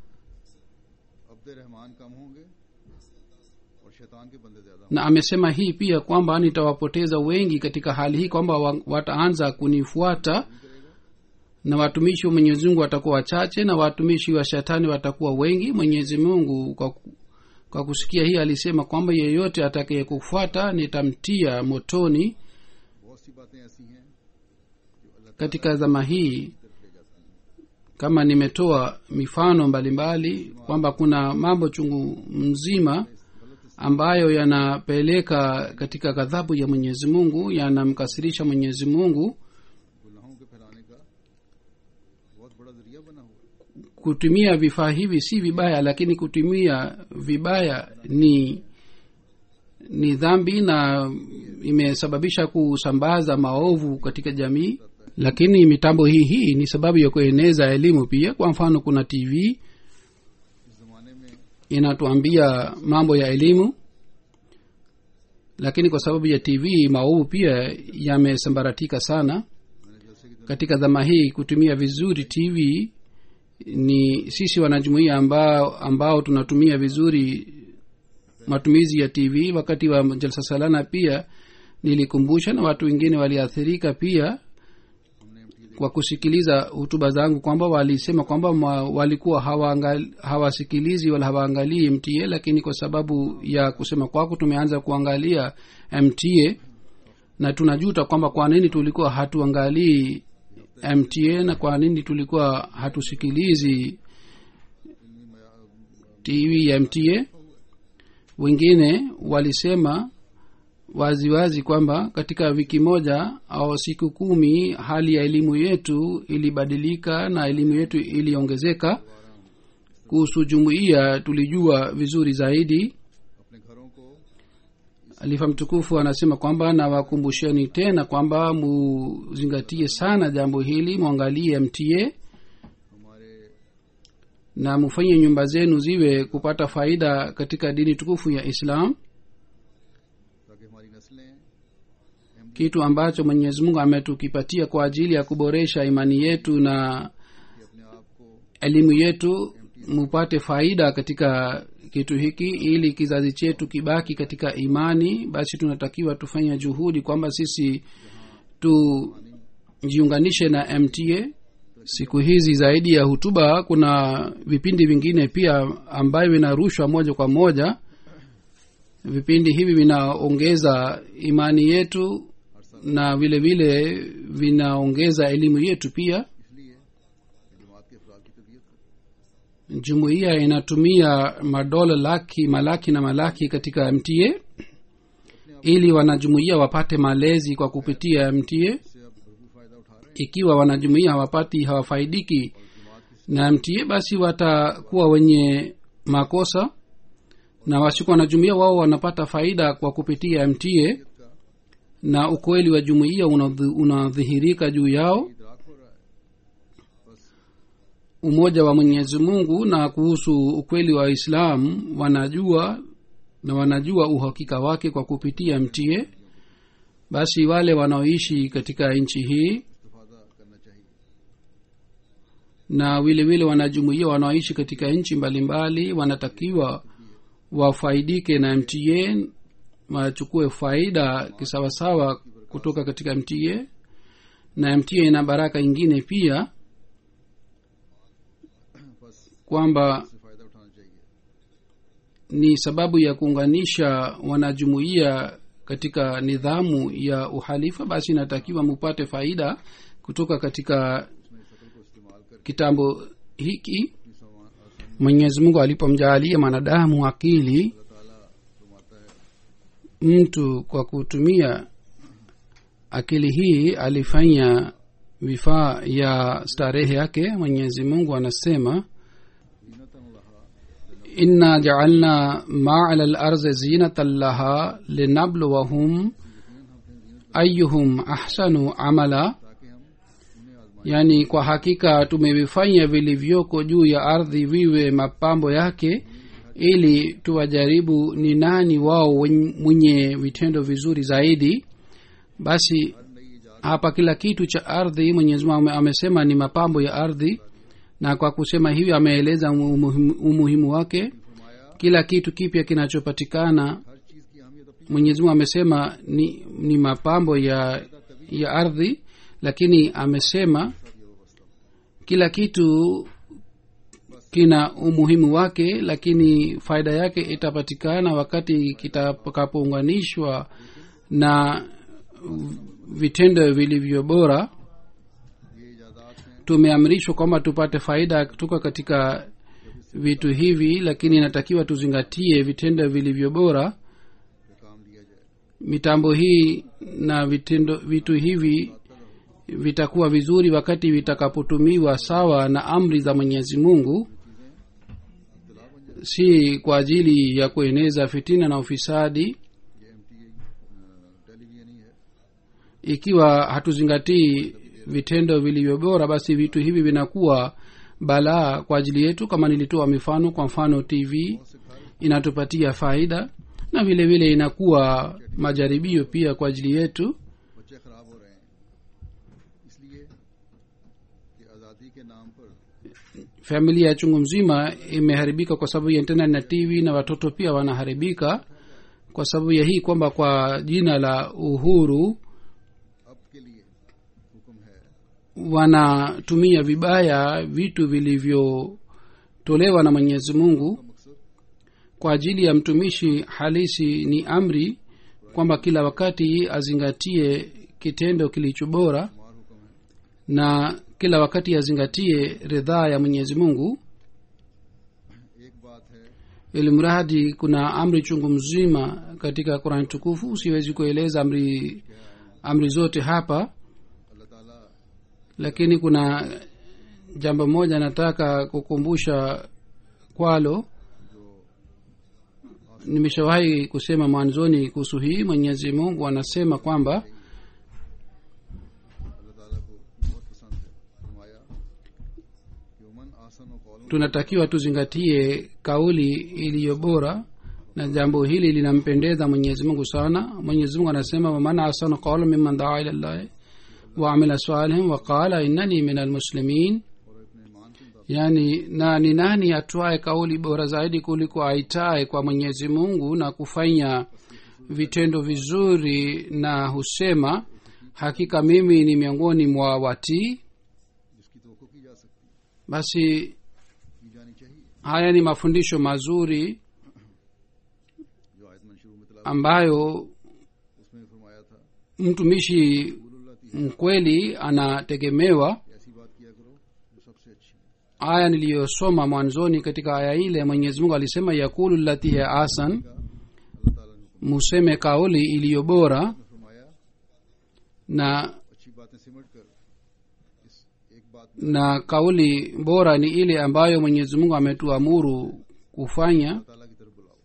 [SPEAKER 1] अब्द रहमान कम होंगे और शैतान के बंदे ज्यादा
[SPEAKER 3] na amesema hii pia kwamba nitawapoteza wengi katika hali hii kwamba wa- wataanza kunifuata na watumishi wa mwenyezi mungu watakuwa wachache na watumishi wa shetani watakuwa wengi mwenyezi mungu kwa, ku- kwa kusikia hii alisema kwamba yeyote atakaye kufuata nitamtia motoni
[SPEAKER 1] बहुत सी बातें ऐसी हैं जो अल्लाह
[SPEAKER 3] katika zama hii
[SPEAKER 1] की तरफ ले जाती हैं
[SPEAKER 3] kama nimetoa mifano mbalimbali kwamba kuna mambo chungu mzima ambayo yanapeleka katika ghadhabu ya mwenyezi mungu yanamkasirisha mwenyezi mungu
[SPEAKER 1] गुनाहों के फैलाने का बहुत बड़ा जरिया बना हुआ है
[SPEAKER 3] kutumia vifaa hivi si vibaya lakini kutumia vibaya ni ni dhambi na imesababisha kusambaza maovu katika jamii lakini mitambo hii hii ni sababu ya kueneza elimu pia kwa mfano kuna tv
[SPEAKER 1] इस जमाने में
[SPEAKER 3] inatuambia mambo ya elimu lakini kwa sababu ya tv maovu pia yamesambaratika sana
[SPEAKER 1] मैंने जैसे कि
[SPEAKER 3] katika dhama hii kutumia vizuri tv ni sisi wanajumuia ambao, ambao tunatumia vizuri matumizi ya tv wakati wa jalsa salana pia nilikumbusha na watu wengine waliathirika pia
[SPEAKER 1] हमने MT
[SPEAKER 3] kwa kusikiliza hutuba zangu kwamba walisema kwamba ma, walikuwa hawaangal- hawasikilizi wala hawaangalii mta lakini kwa sababu ya kusema kwako tumeanza kuangalia mta na tunajuta kwamba kwa nini tulikuwa hatuangalii mta na kwa nini tulikuwa hatusikilizi tv ya mta wengine walisema waziwazi wazi kwamba katika wiki moja au siku kumi hali ya elimu yetu ilibadilika na elimu yetu iliongezeka kuhusu jumuiya tulijua vizuri zaidi
[SPEAKER 1] अपने घरों को
[SPEAKER 3] alifa mtukufu anasema kwamba nawakumbusheni tena kwamba muzingatie sana jambo hili mwangalie mtie
[SPEAKER 1] हमारे
[SPEAKER 3] na mufanye nyumba zenu ziwe kupata faida katika dini tukufu ya islam
[SPEAKER 1] ताकि हमारी नस्लें
[SPEAKER 3] kitu ambacho mwenyezi mungu ametukipatia kwa ajili ya kuboresha imani yetu na
[SPEAKER 1] कि अपने आप को
[SPEAKER 3] elimu yetu mupate faida katika kitu hiki ili kizazi chetu kibaki katika imani basi tunatakiwa tufanye juhudi kwamba sisi tujiunganishe na mta siku hizi zaidi ya hutuba kuna vipindi vingine pia ambayo vinarushwa moja kwa moja vipindi hivi vinaongeza imani yetu na vile vile vinaongeza elimu yetu pia
[SPEAKER 1] इसलिए जमात के अफराद की तबीयत को
[SPEAKER 3] jumuiya inatumia madola laki malaki na malaki katika mta ili wanajumuiya wapate malezi kwa kupitia mta
[SPEAKER 1] से अब भरपूर फायदा उठा रहे हैं
[SPEAKER 3] ikiwa wanajumuiya hawapati hawafaidiki na mta basi watakuwa wenye makosa na wasiko wanajumuia wao wanapata faida kwa kupitia mta na ukweli wa jumuiya unadhi- unadhihirika juu yao
[SPEAKER 1] इदराक हो रहा है बस
[SPEAKER 3] umoja wa mwenyezi mungu na kuhusu ukweli wa islam wanajua na wanajua uhakika wake kwa kupitia mta basi wale wanaoishi katika nchi hii
[SPEAKER 1] इस्तेफादा करना चाहिए
[SPEAKER 3] na vile vile wanajumuia wanaoishi katika nchi mbalimbali wanatakiwa wafaidike na mta wachukue faida kisawasawa kutoka katika mta na mta ina baraka ingine pia
[SPEAKER 1] बस
[SPEAKER 3] kwamba
[SPEAKER 1] इससे फायदा उठाना चाहिए
[SPEAKER 3] ni sababu ya kuunganisha wanajumuia katika nidhamu ya uhalifa basi inatakiwa mupate faida kutoka katika
[SPEAKER 1] उसमें इस अकल को इस्तेमाल करके
[SPEAKER 3] kitambo hiki
[SPEAKER 1] अपनी समा- आसानी
[SPEAKER 3] mwenyezi mungu alipomjaalia mwanadamu akili
[SPEAKER 1] अल्लाह ताला फरमाता है
[SPEAKER 3] mtu kwa kutumia akili hii alifanya vifaa ya starehe yake mwenyezi mungu anasema
[SPEAKER 1] ज़ीनतन लहा
[SPEAKER 3] inna jaalna ma ala larzi zinatan laha linabluwahum ayuhum ahsanu amala
[SPEAKER 1] ताकि हम उन्हें आजमा
[SPEAKER 3] yaani kwa hakika tumevifanya vilivyoko juu ya ardhi viwe mapambo yake ili tuwajaribu ni nani wao wen- mwenye vitendo vizuri zaidi basi
[SPEAKER 1] नई ईजाद
[SPEAKER 3] hapa kila kitu cha ardhi mwenyezi mungu ame- amesema ni mapambo ya ardhi na kwa kusema hivyo ameeleza umuhimu, umuhimu wake
[SPEAKER 1] फरमाया
[SPEAKER 3] kila kitu kipya kinachopatikana
[SPEAKER 1] हर चीज़ की अहमियत अपनी
[SPEAKER 3] mwenyezi mungu amesema ni, ni mapambo ya ya ardhi lakini amesema kila kitu kina umuhimu wake lakini faida yake itapatikana wakati kitakapounganishwa na vitendo vilivyo bora
[SPEAKER 1] ये इजादात हैं
[SPEAKER 3] tumeamrishwa kwamba tupate faida kutoka katika vitu hivi lakini inatakiwa tuzingatie vitendo vilivyo bora
[SPEAKER 1] जो काम लिया जाए
[SPEAKER 3] mitambo hii na vitendo vitu hivi vitakuwa vizuri wakati vitakapotumiwa sawa na amri za mwenyezi mungu si kwa ajili ya kueneza fitina na ufisadi
[SPEAKER 1] ये M T television ही है
[SPEAKER 3] ikiwa hatuzingatii vitendo vilivyo bora basi vitu hivi vinakuwa balaa kwa ajili yetu kama nilitoa mifano kwa mfano tv inatupatia faida na vile vile inakuwa majaribio pia kwa ajili yetu
[SPEAKER 1] बच्चे खराब हो रहे हैं इसलिए कि आज़ादी के नाम पर
[SPEAKER 3] familia ya chungu mzima imeharibika kwa sababu ya internet na tv na watoto pia wanaharibika kwa sababu ya hii kwamba kwa jina la uhuru
[SPEAKER 1] अब के लिए हुक्म है
[SPEAKER 3] wanatumia vibaya vitu vilivyotolewa na mwenyezi mungu
[SPEAKER 1] मकसद
[SPEAKER 3] kwa ajili ya mtumishi halisi ni amri kwamba kila wakati azingatie kitendo kilicho bora
[SPEAKER 1] हमार हुक्म है
[SPEAKER 3] na kila wakati azingatie ridhaa ya mwenyezi mungu
[SPEAKER 1] एक बात है
[SPEAKER 3] ili mradi kuna amri chungu mzima katika qurani tukufu siwezi kueleza amri amri zote hapa
[SPEAKER 1] अल्लाह ताला
[SPEAKER 3] lakini kuna jambo moja nataka kukumbusha kwalo nimeshawahi kusema mwanzoni kuhusu hii mwenyezi mungu anasema kwamba
[SPEAKER 1] अल्लाह ताला को बहुत पसंद है फरमाया कि उमन आसन और Kaul
[SPEAKER 3] tunatakiwa tuzingatie kauli iliyo bora na jambo hili linampendeza mwenyezi mungu sana mwenyezi mungu anasema waman asana qaula mimman daa ila llahi waamila salihin waqala innani min almuslimin
[SPEAKER 1] और अपने ईमान के मुताबिक
[SPEAKER 3] yaani na ni nani atwaye kauli bora zaidi kuliko aitaye kwa mwenyezi mungu na kufanya vitendo vizuri na husema hakika mimi ni miongoni mwa watii
[SPEAKER 1] जिसकी तो की जा सकती है
[SPEAKER 3] basi
[SPEAKER 1] की जानी चाहिए
[SPEAKER 3] haya ni mafundisho mazuri
[SPEAKER 1] जो आयत में शुरू में तला
[SPEAKER 3] ambayo
[SPEAKER 1] उसमें फरमाया था
[SPEAKER 3] mtumishi
[SPEAKER 1] कुलुल्लाह ती
[SPEAKER 3] mkweli anategemewa
[SPEAKER 1] ऐसी बात किया करो जो सबसे अच्छी है
[SPEAKER 3] aya niliyosoma mwanzoni katika aya ile mwenyezi mungu alisema yakulu lati ya asan
[SPEAKER 1] अल्लाह ताला ने हुक्म
[SPEAKER 3] museme kauli iliyo bora
[SPEAKER 1] में फरमाया
[SPEAKER 3] na
[SPEAKER 1] अच्छी बातें सिमट कर इस एक बात
[SPEAKER 3] na kauli bora ni ile ambayo mwenyezi mungu ametuamuru kufanya
[SPEAKER 1] अल्लाह ताला की तरफ बुलाओ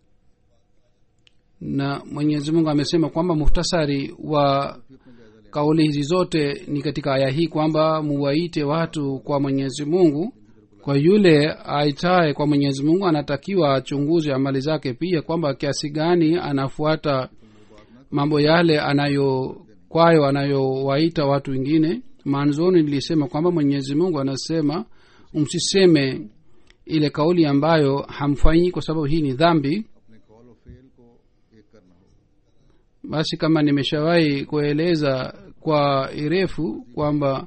[SPEAKER 3] na mwenyezi mungu amesema kwamba muhtasari wa
[SPEAKER 1] फिर अपना जायजा लें
[SPEAKER 3] kauli hizi zote ni katika aya hii kwamba muwaite watu kwa mwenyezi mungu kwa yule aitaye kwa mwenyezi mungu anatakiwa achunguze amali zake pia kwamba kiasi gani anafuata mambo yale anayo kwayo anayowaita watu wengine mwanzoni nilisema kwamba mwenyezi mungu anasema msiseme ile kauli ambayo hamfanyi kwa sababu hii ni dhambi
[SPEAKER 1] अपने कॉल और फेल को एक करना होगा
[SPEAKER 3] basi kama nimeshawahi kueleza kwa irefu kwamba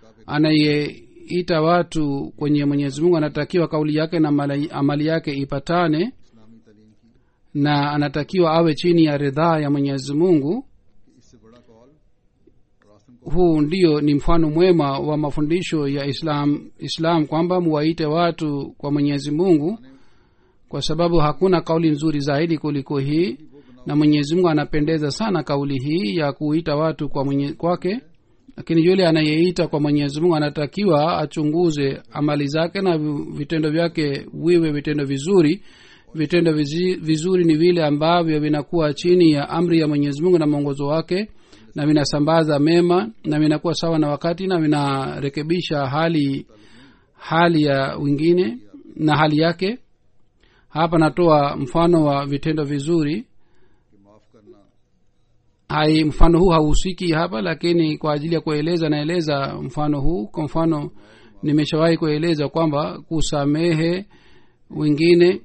[SPEAKER 3] anayeita watu kwenye mwenyezi mungu anatakiwa kauli yake na amali- amali yake ipatane
[SPEAKER 1] इस्लामी तालीम की
[SPEAKER 3] na anatakiwa awe chini ya ridhaa ya mwenyezi mungu
[SPEAKER 1] कि इससे बड़ा कॉल और आसन को
[SPEAKER 3] huu ndio ni mfano mwema wa mafundisho ya islam islam kwamba muwaite watu kwa mwenyezi mungu kwa sababu hakuna kauli nzuri zaidi kuliko hii na mwenyezi mungu anapendeza sana kauli hii ya kuita watu kwa mwenye, kwake lakini yule anayeita kwa mwenyezi mungu anatakiwa achunguze amali zake na vi- vitendo vyake viwe vitendo vizuri vitendo vizi, vizuri ni vile ambavyo vinakuwa chini ya amri ya mwenyezi mungu na mwongozo wake na vinasambaza mema na vinakuwa sawa na wakati na vinarekebisha hali hali ya wengine na hali yake hapa natoa mfano wa vitendo vizuri
[SPEAKER 1] कि माफ करना
[SPEAKER 3] hai mfano huu hauhusiki hapa lakini kwa ajili ya kueleza naeleza mfano huu kwa mfano nimeshawahi kueleza kwamba kusamehe wengine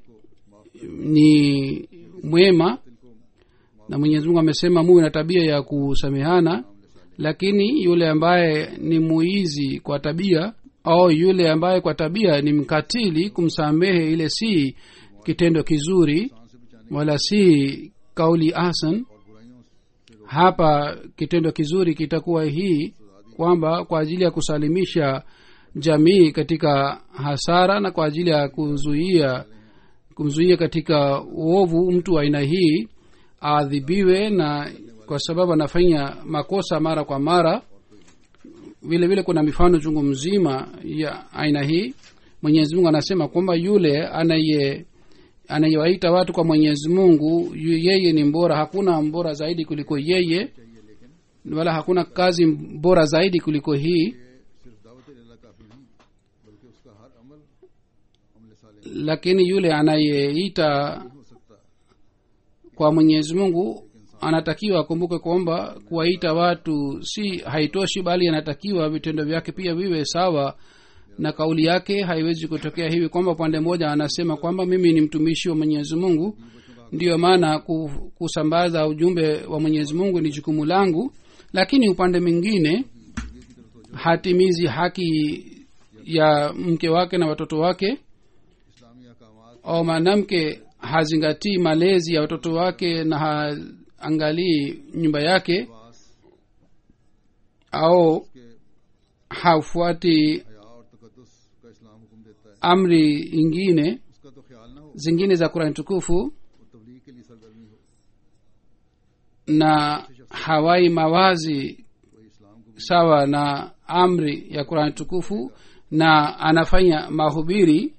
[SPEAKER 3] ni mwema na mwenyezi mungu amesema muwe na tabia ya kusamehana lakini yule ambaye ni muizi kwa tabia au yule ambaye kwa tabia ni mkatili kumsamehe ile si kitendo kizuri
[SPEAKER 1] सांस से बचाने
[SPEAKER 3] wala si kauli asan
[SPEAKER 1] और बुराइयों से
[SPEAKER 3] hapa kitendo kizuri kitakuwa hii kwamba kwa ajili ya kusalimisha jamii katika hasara na kwa ajili ya kuzuia kumzuia katika uovu mtu wa aina hii aadhibiwe na kwa sababu anafanya makosa mara kwa mara vile vile kuna mifano chungu mzima ya aina hii mwenyezi mungu anasema kwamba yule anaye anayewaita watu kwa mwenyezi mungu yu- yeye ni mbora hakuna mbora zaidi kuliko yeye wala hakuna kazi bora zaidi kuliko hii
[SPEAKER 1] सिर्फ दावत अल्लाह काफी नहीं बल्कि उसका हर अमल अमल साले
[SPEAKER 3] lakini yule anayeita
[SPEAKER 1] हो सकता
[SPEAKER 3] kwa mwenyezi mungu anatakiwa akumbuke kwamba kuwaita watu si haitoshi bali anatakiwa vitendo vyake pia viwe sawa na kauli yake haiwezi kutokea hivi kwamba upande mmoja anasema kwamba mimi ni mtumishi wa mwenyezi mungu ndiyo maana ku- kusambaza ujumbe wa mwenyezi mungu ni jukumu langu lakini upande mwingine hatimizi haki ya mke wake na watoto wake
[SPEAKER 1] इस्लामी अहकामात
[SPEAKER 3] au mwanamke hazingatii malezi ya watoto wake na haangalii nyumba yake
[SPEAKER 1] पास
[SPEAKER 3] au
[SPEAKER 1] के
[SPEAKER 3] hafuati
[SPEAKER 1] हया और तकदस का इस्लाम हुक्म देता है
[SPEAKER 3] amri ingine
[SPEAKER 1] उसका तो ख्याल ना हो
[SPEAKER 3] zingine za kurani tukufu
[SPEAKER 1] और तबलीग के लिए सरगर्मी हो
[SPEAKER 3] na hawai mawazi
[SPEAKER 1] वही इस्लाम को
[SPEAKER 3] sawa na amri ya kurani tukufu na anafanya mahubiri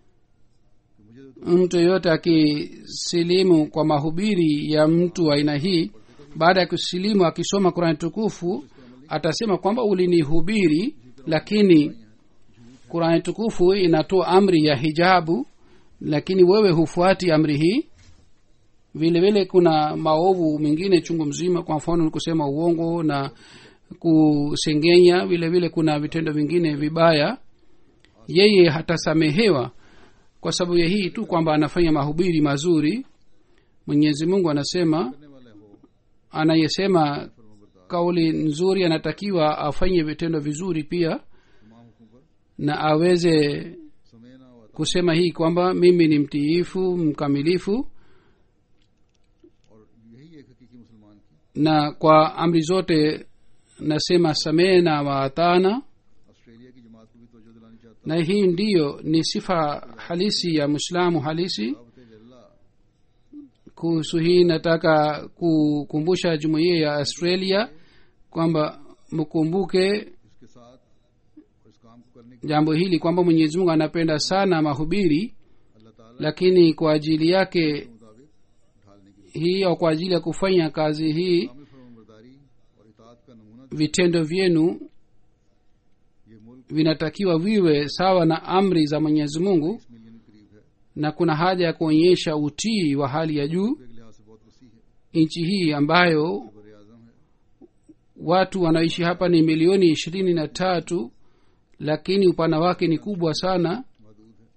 [SPEAKER 3] mtu yoyote akisilimu kwa mahubiri ya mtu wa aina hii baada ya kusilimu akisoma kurani tukufu atasema kwamba ulinihubiri lakini kurani tukufu inatoa amri ya hijabu lakini wewe hufuati amri hii vile vile kuna maovu mengine chungu mzima kwa mfano ni kusema uongo na kusengenya vile vile kuna vitendo vingine vibaya yeye hatasamehewa kwa sababu ya hii tu kwamba anafanya mahubiri mazuri mwenyezi mungu anasema
[SPEAKER 1] करने वाले हो
[SPEAKER 3] anayesema kauli nzuri anatakiwa afanye vitendo vizuri pia
[SPEAKER 1] तमाम हुक्म पर
[SPEAKER 3] na aweze
[SPEAKER 1] समय ना हुआ
[SPEAKER 3] kusema hii kwamba mimi ni mtiifu mkamilifu
[SPEAKER 1] और यही एक हकीकी मुसलमान की
[SPEAKER 3] na kwa amri zote nasema samehe na waatana
[SPEAKER 1] Australia की जमात को भी तवज्जो दिलानी चाहता
[SPEAKER 3] na hii ndiyo ni sifa halisi ya mwislamu halisi
[SPEAKER 1] हूँ दावत जल्ला
[SPEAKER 3] kuhusu hii nataka kukumbusha jumuiya ya australia kwamba mkumbuke
[SPEAKER 1] इसके साथ और इस काम को करने के
[SPEAKER 3] jambo hili kwamba mwenyezi mungu anapenda sana mahubiri
[SPEAKER 1] अल्लाह ताला
[SPEAKER 3] lakini kwa ajili yake
[SPEAKER 1] के मुताबिक ढालने की
[SPEAKER 3] hii au kwa ajili ya kufanya kazi hii
[SPEAKER 1] कामिल फरमाबरदारी और इतात का नमूना
[SPEAKER 3] vitendo vyenu
[SPEAKER 1] ये मुल्क
[SPEAKER 3] vinatakiwa viwe sawa na amri za mwenyezi mungu
[SPEAKER 1] बीस मिलियन के करीब है
[SPEAKER 3] na kuna haja ya kuonyesha utii wa hali ya juu
[SPEAKER 1] के लिहाज से बहुत वसी है
[SPEAKER 3] nchi hii ambayo
[SPEAKER 1] बर आजम है
[SPEAKER 3] watu wanaishi hapa ni milioni ishirini na tatu lakini upana wake ni kubwa sana
[SPEAKER 1] महदूद है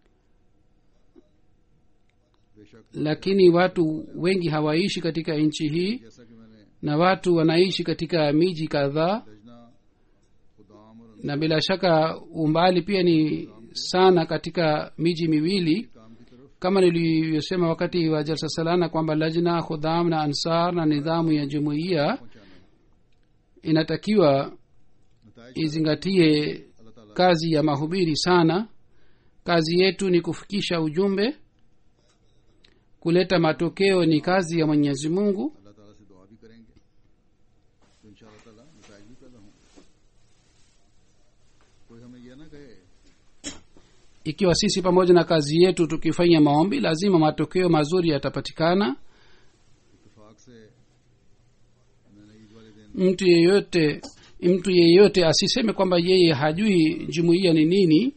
[SPEAKER 1] बेशक
[SPEAKER 3] lakini watu wengi hawaishi katika nchi hii
[SPEAKER 1] जैसा कि मैंने
[SPEAKER 3] na watu wanaishi katika miji kadhaa
[SPEAKER 1] लजना खुदाम और
[SPEAKER 3] na bila shaka umbali pia ni sana katika miji miwili
[SPEAKER 1] काम की तरफ
[SPEAKER 3] kama nilivyosema wakati wa jalsa salana kwamba lajna khudam na ansar na nidhamu ya jumuiya
[SPEAKER 1] पहुंचाना है
[SPEAKER 3] inatakiwa
[SPEAKER 1] नतज
[SPEAKER 3] izingatie
[SPEAKER 1] अल्लाह ताला
[SPEAKER 3] kazi ya mahubiri sana kazi yetu ni kufikisha ujumbe kuleta matokeo ni kazi ya mwenyezi mungu
[SPEAKER 1] अल्लाह ताला से दुआ भी करेंगे तो इन ताला नतज भी पैदा होंगे कोई हमें यह ना कहे
[SPEAKER 3] ikiwa sisi pamoja na kazi yetu tukifanya maombi lazima matokeo mazuri yatapatikana
[SPEAKER 1] इतफाक से मैंने ईद वाले दिन
[SPEAKER 3] mtu yeyote mtu yeyote asiseme kwamba yeye hajui jumuiya ni nini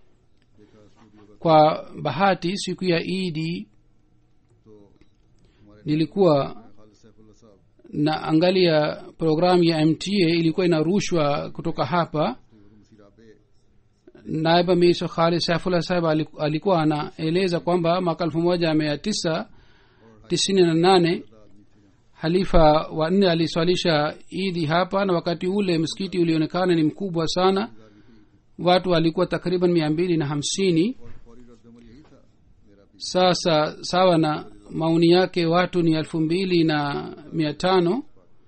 [SPEAKER 3] kwa bahati siku ya idi
[SPEAKER 1] तो हमारे
[SPEAKER 3] nilikuwa
[SPEAKER 1] खालिद सैफुल्ला साहब
[SPEAKER 3] na angalia programu ya mta ilikuwa inarushwa kutoka hapa
[SPEAKER 1] मुसीराबे
[SPEAKER 3] naiba miso khali saifullah sahib aliku- alikuwa anaeleza kwamba mwaka elfu moja mia tisa tisini na nane halifa wa nne aliswalisha idi hapa na wakati ule msikiti ulionekana ni mkubwa sana watu walikuwa takriban mia mbili na hamsini
[SPEAKER 1] और फौरी रद्दमल यही था मेरा भी
[SPEAKER 3] sasa sawa na maoni yake watu ni elfu mbili na mia tano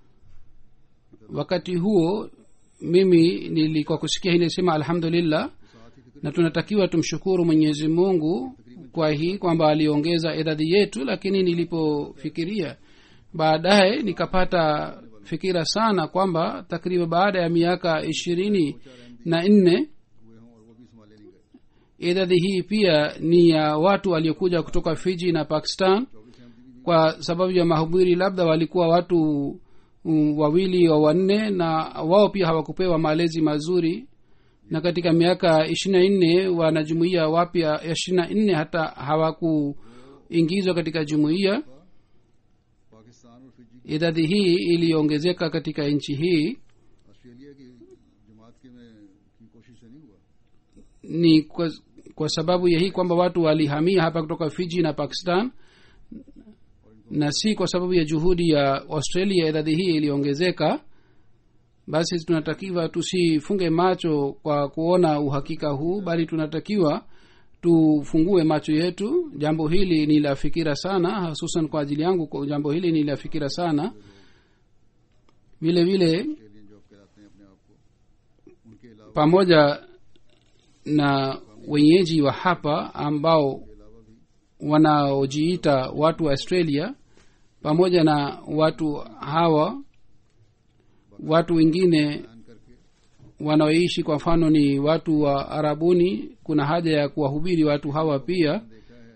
[SPEAKER 3] wakati huo mimi nilikuwa kusikia hii nilisema alhamdulillah na tunatakiwa tumshukuru mwenyezi mungu kwa hii kwamba aliongeza idadi yetu lakini nilipofikiria baadaye nikapata fikira sana kwamba takriban baada ya miaka ishirini na nne
[SPEAKER 1] हुए हों और वो भी संभाले नहीं गए
[SPEAKER 3] idadi hii pia ni ya watu waliokuja kutoka fiji na pakistan kwa sababu ya mahubiri labda walikuwa watu um, wawili wa wanne na wao pia hawakupewa malezi mazuri na katika miaka ishiri na nne wanajumuia wapya ishiri na nne hata hawakuingizwa katika jumuiya
[SPEAKER 1] Pakistan और Fiji
[SPEAKER 3] idadi hii iliongezeka katika nchi hii
[SPEAKER 1] Australia की जमात के में की कोशिश से नहीं हुआ
[SPEAKER 3] ni kwa, kwa sababu ya hii kwamba watu walihamia hapa kutoka fiji na pakistan na si kwa sababu ya juhudi ya australia idadi hii iliongezeka basi tunatakiwa tusifunge macho kwa kuona uhakika huu bali tunatakiwa tufungue macho yetu jambo hili ni la fikira sana hususan kwa ajili yangu kwa jambo hili ni la fikira sana vile vile
[SPEAKER 1] Australian जॉब कहलाते हैं अपने आप को उनके अलावा
[SPEAKER 3] pamoja na wenyeji wa hapa ambao wanaojiita watu wa australia pamoja na watu hawa watu wengine
[SPEAKER 1] बयान करके
[SPEAKER 3] wanaoishi kwa mfano ni watu wa arabuni kuna haja ya kuwahubiri watu hawa pia
[SPEAKER 1] देखा है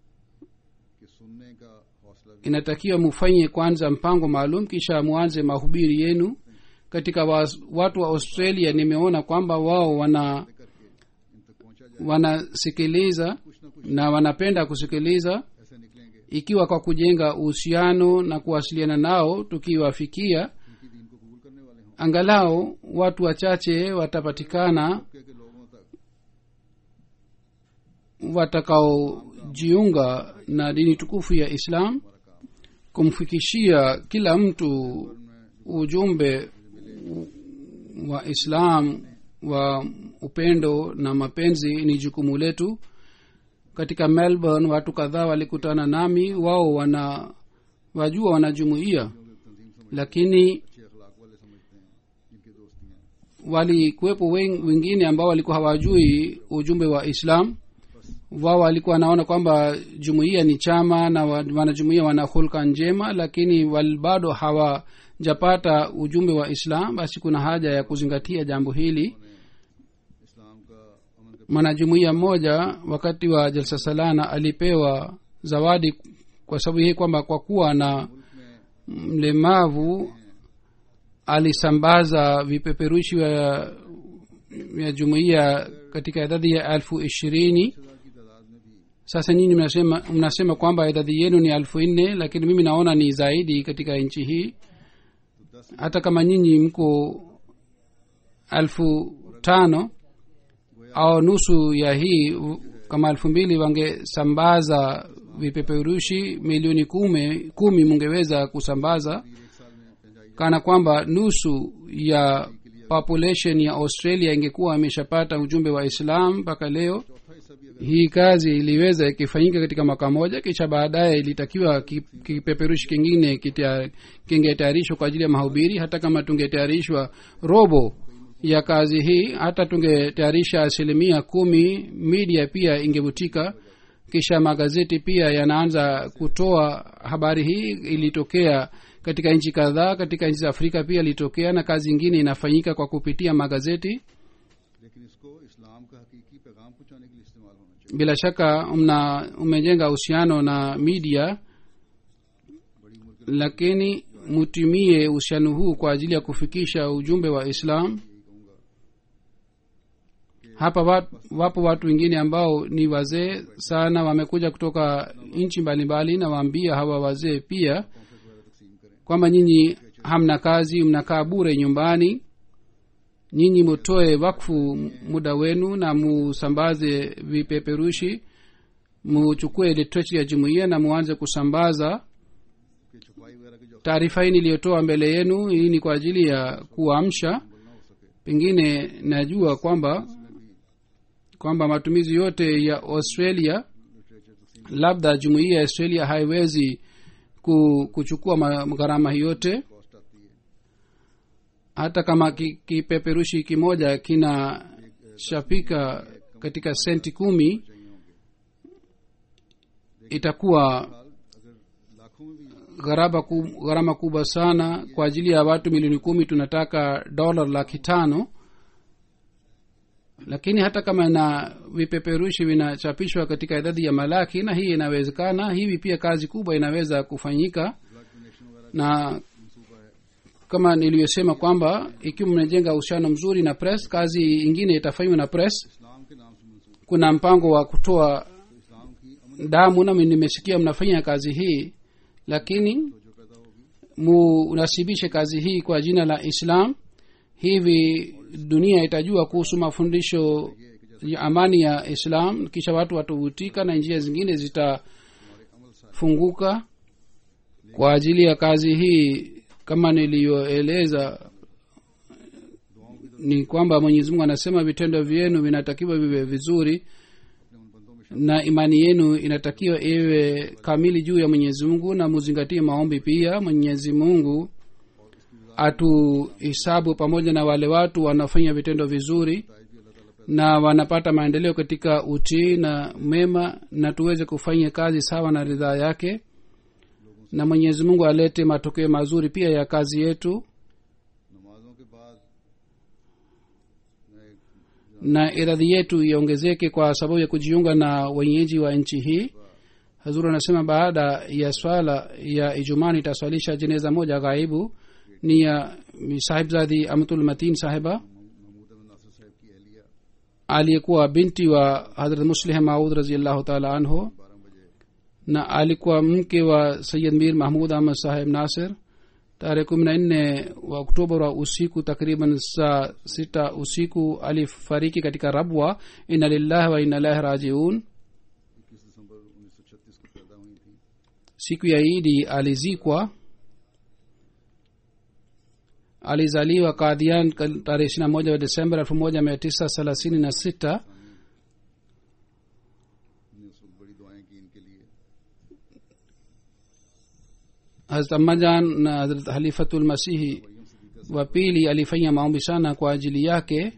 [SPEAKER 1] कि सुनने का हौसला भी
[SPEAKER 3] inatakiwa mufanye kwanza mpango maalum kisha muanze mahubiri yenu katika wa, watu wa australia nimeona kwamba wao wana
[SPEAKER 1] करके इन तक पहुंचा जाए
[SPEAKER 3] wanasikiliza
[SPEAKER 1] कुछ न कुछ
[SPEAKER 3] na wanapenda kusikiliza
[SPEAKER 1] ऐसे निकलेंगे
[SPEAKER 3] ikiwa kwa kujenga uhusiano na kuwasiliana nao tukiwafikia
[SPEAKER 1] उनकी दीन को कबूल करने वाले हों
[SPEAKER 3] angalau watu wachache watapatikana
[SPEAKER 1] तबके के लोगों तक
[SPEAKER 3] watakaojiunga na dini tukufu ya islam kumfikishia kila mtu ujumbe wa islam wa upendo na mapenzi ni jukumu letu katika melbourne watu kadhaa walikutana nami wao wana wajua wanajumuia lakini
[SPEAKER 1] अच्छे अखलाक वाले समझते हैं जिनके दोस्ती हैं
[SPEAKER 3] walikuwepo wen- wengine ambao walikuwa hawajui ujumbe wa islam wao walikuwa wanaona kwamba jumuiya ni chama na wa- wanajumuiya wana hulka njema lakini wal bado hawajapata ujumbe wa islam basi kuna haja ya kuzingatia jambo hili
[SPEAKER 1] इस्लाम का अमन का
[SPEAKER 3] mwanajumuiya mmoja wakati wa jalsa salana alipewa zawadi kwa sababu hii kwamba kwa kuwa na mlemavu alisambaza vipeperushi vya vya jumuiya katika idadi ya elfu ishirini
[SPEAKER 1] की तादाद में भी
[SPEAKER 3] sasa nyinyi mnasema, mnasema kwamba idadi yenu ni elfu nne lakini mimi naona ni zaidi katika nchi hii hata kama nyinyi mko elfu tano au nusu ya hii u- kama elfu mbili wangesambaza vipeperushi milioni kumi, kumi mungeweza kusambaza kana kwamba nusu ya population ya australia ingekuwa imeshapata ujumbe wa islam mpaka leo hii kazi iliweza ikifanyika katika mwaka moja kisha baadaye ilitakiwa ki- kipeperushi kingine kitia- kingetayarishwa kwa ajili ya mahubiri hata kama tungetayarishwa robo ya kazi hii hata tungetayarisha asilimia kumi media pia ingevutika kisha magazeti pia yanaanza kutoa habari hii ilitokea katika nchi kadhaa katika nchi za afrika pia ilitokea na kazi ingine inafanyika kwa kupitia magazeti
[SPEAKER 1] लेकिन इसको इस्लाम का हकीकी पैगाम पहुंचाने के लिए इस्तेमाल होना चाहिए
[SPEAKER 3] bila shaka mna umejenga uhusiano na media lakini mutumie uhusiano huu kwa ajili ya kufikisha ujumbe wa islam hapa wa- wapo watu wengine ambao ni wazee sana wamekuja kutoka nchi mbalimbali na waambia hawa wazee pia kwamba nyinyi hamna kazi mnakaa bure nyumbani nyinyi mutoe wakfu muda wenu na musambaze vipeperushi muchukue literature ya jumuiya na muanze kusambaza
[SPEAKER 1] कि छपाई वगैरह की जो
[SPEAKER 3] taarifa hii niliyotoa mbele yenu hii ni kwa ajili ya kuamsha pengine najua kwamba kwamba matumizi yote ya australia labda jumuiya ya australia haiwezi ku, kuchukua ma- gharama hii yote
[SPEAKER 1] cost आती है
[SPEAKER 3] hata kama ki- kipeperushi kimoja kinachapika katika senti kumi itakuwa
[SPEAKER 1] अगर लाखों में भी
[SPEAKER 3] gharama ku- gharama kubwa sana kwa ajili ya watu milioni kumi tunataka dola laki tano lakini hata kama na vipeperushi vinachapishwa katika idadi ya malaki na hii inawezekana hivi pia kazi kubwa inaweza kufanyika na kama niliyosema kwamba ikiwa mnajenga uhusiano mzuri na press kazi ingine itafanywa na press
[SPEAKER 1] इस्लाम के नाम से मंसूब
[SPEAKER 3] kuna mpango wa kutoa
[SPEAKER 1] इस्लाम की अमन
[SPEAKER 3] damu nami nimesikia mnafanya kazi hii lakini
[SPEAKER 1] जो पैदा होगी
[SPEAKER 3] munasibishe kazi hii kwa jina la islam hivi dunia itajua kuhusu mafundisho ya amani ya islam kisha watu watavutika na njia zingine zitafunguka kwa ajili ya kazi hii kama niliyoeleza ni kwamba mwenyezi mungu anasema vitendo vyenu vinatakiwa viwe vizuri na imani yenu inatakiwa iwe kamili juu ya mwenyezi mungu na muzingatie maombi pia mwenyezi mungu atuhisabu pamoja na wale watu wanafanya vitendo vizuri na wanapata maendeleo katika utii na mema na tuweze kufanya kazi sawa na ridhaa yake na mwenyezi mungu alete matokeo mazuri pia ya kazi yetu
[SPEAKER 1] नमाजों के बाद
[SPEAKER 3] na iradhi yetu iongezeke kwa sababu ya kujiunga na wenyeji wa nchi hii hazuru anasema baada ya swala ya ijumaa nitaswalisha jeneza moja ghaibu ni ya sahibzadi amtul matin sahiba
[SPEAKER 1] Mahmood अहमद नासिर साहब की अहलिया
[SPEAKER 3] aliyekuwa binti wa hadrat muslih maud raziallahu taala anhu
[SPEAKER 1] बारह बजे
[SPEAKER 3] na alikuwa mke wa sayid mir mahmud ahmad saheb nasir tarehe kumi na nne wa oktoba wa usiku takriban saa sita usiku alifariki katika rabwa ina lillahi wa ina ilahi rajiun siku ya idi alizikwa alizaliwa kadhian kal- tarehe ishirina moja wa desemba elfu moja mia tisa thelathini na sita
[SPEAKER 1] हमने उस वक्त बड़ी दुआएं की इनके लिए
[SPEAKER 3] hazrat ammajan na hazrat halifatulmasihi wa pili alifanya maombi sana kwa ajili yake
[SPEAKER 1] हज़रत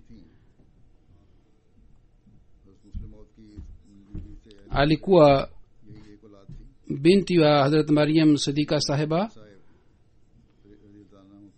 [SPEAKER 1] मुस्लिम मौत की बीवी से
[SPEAKER 3] alikuwa
[SPEAKER 1] यही एक औलाद थी
[SPEAKER 3] binti wa hazrat mariam sidika sahiba
[SPEAKER 1] साहेब रज़ी अल्लाह अन्हु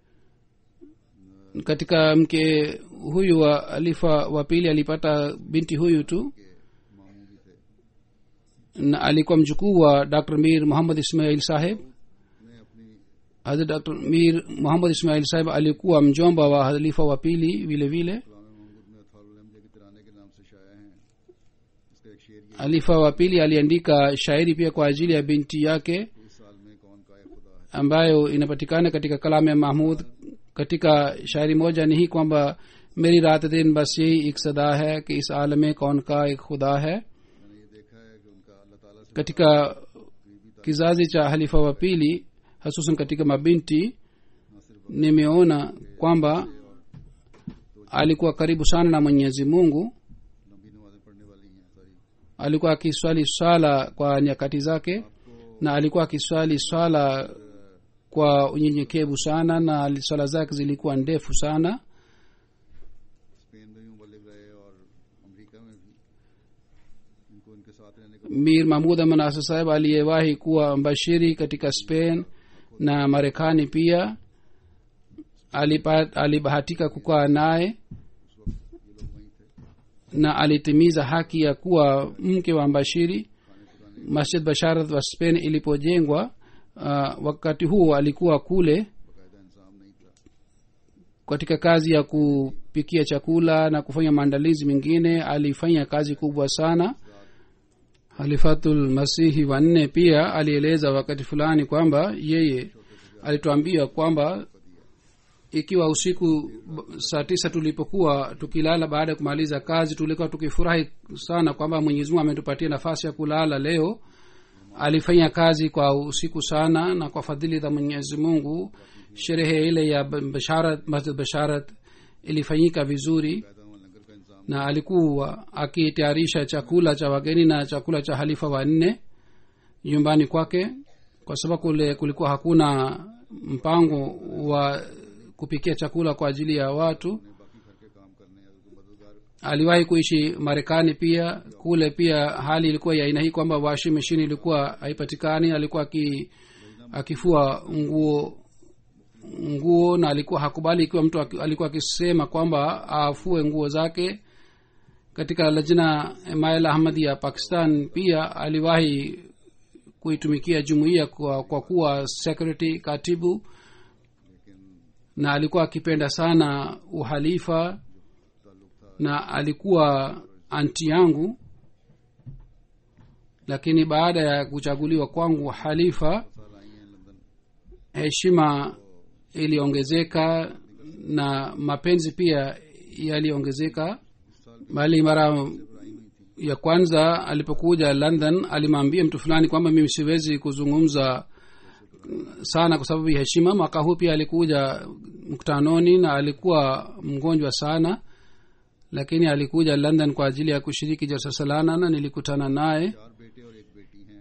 [SPEAKER 1] की
[SPEAKER 3] katika mke huyu wa alifa wa pili alipata binti huyu tu
[SPEAKER 1] के मामू भी थे
[SPEAKER 3] na alikuwa mjukuu wa dr mir muhammad ismail saheb
[SPEAKER 1] ने अपनी
[SPEAKER 3] hazrat dr mir muhammad ismail saheb alikuwa mjomba wa halifa wa pili vile vile
[SPEAKER 1] कलाम महमूद में अथारुलमजा के तिराने के नाम से शाया हैं इसका एक शेर ये
[SPEAKER 3] halifa wa pili aliandika shairi pia kwa ajili ya binti yake
[SPEAKER 1] इस साल में कौन का खुदा है
[SPEAKER 3] ambayo inapatikana katika kalamu ya mahmud katika shairi moja ni hii kwamba मेरी रात दिन बस यही एक सदा है कि इस आलम में कौन का एक खुदा है
[SPEAKER 1] मैंने ये देखा है कि उनका अल्लाह ताला से
[SPEAKER 3] katika kizazi cha halifa wa pili hasusan katika mabinti
[SPEAKER 1] ना सिर्फ
[SPEAKER 3] nimeona kwamba alikuwa karibu sana na mwenyezi mungu
[SPEAKER 1] लंबी नमाजें पढ़ने वाली हैं सारी
[SPEAKER 3] alikuwa akiswali swala kwa nyakati zake na alikuwa akiswali swala kwa unyenyekevu sana na swala zake zilikuwa ndefu sana
[SPEAKER 1] Spain में भी मुबलिक रहे और अमेरिका में भी इनको इनके साथ रहने का
[SPEAKER 3] mir mahmud aman asa saheb aliyewahi kuwa mbashiri katika spain na marekani pia alipa- alibahatika kukaa naye na alitimiza haki ya kuwa mke wa mbashiri masjid basharat wa spain ilipojengwa uh, wakati huo alikuwa kule
[SPEAKER 1] बाकायदा इंसाम नहीं था
[SPEAKER 3] katika kazi ya kupikia chakula na kufanya maandalizi mengine alifanya kazi kubwa sana halifatul masihi wanne pia alieleza wakati fulani kwamba yeye alituambia kwamba ikiwa usiku b- saa tisa tulipokuwa tukilala baada ya kumaliza kazi tulikuwa tukifurahi sana kwamba mwenyezi mungu ametupatia nafasi ya kulala leo alifanya kazi kwa usiku sana na kwa fadhili za mwenyezi mungu sherehe ile ya b- basharat masjid basharat ilifanyika vizuri
[SPEAKER 1] पैदा हुआ लंगर का इंतजाम
[SPEAKER 3] na alikuwa akitayarisha chakula cha wageni na chakula cha halifa wanne nyumbani kwake kwa sababu kule kulikuwa hakuna mpango wa kupikia chakula kwa ajili ya watu
[SPEAKER 1] ने बाकी घर के काम करने या तो मददगार
[SPEAKER 3] aliwahi kuishi marekani pia kule pia hali ilikuwa ya aina hii kwamba washing machine ilikuwa haipatikani alikuwa aki, akifua nguo nguo na alikuwa hakubali ikiwa mtu aki- alikuwa akisema kwamba afue nguo zake katika lajna mail ahmadi ya pakistan pia aliwahi kuitumikia jumuiya kwa, kwa kuwa secretary katibu na alikuwa akipenda sana uhalifa na alikuwa anti yangu lakini baada ya kuchaguliwa kwangu halifa
[SPEAKER 1] साल आई हैं London
[SPEAKER 3] heshima iliongezeka na mapenzi pia yaliongezeka bali mara ya kwanza alipokuja london alimwambia mtu fulani kwamba mimi siwezi kuzungumza sana kwa sababu ya heshima mwaka huu pia alikuja mkutanoni na alikuwa mgonjwa sana lakini alikuja london kwa ajili ya kushiriki jalsa salana na nilikutana naye
[SPEAKER 1] चार बेटे और एक बेटी हैं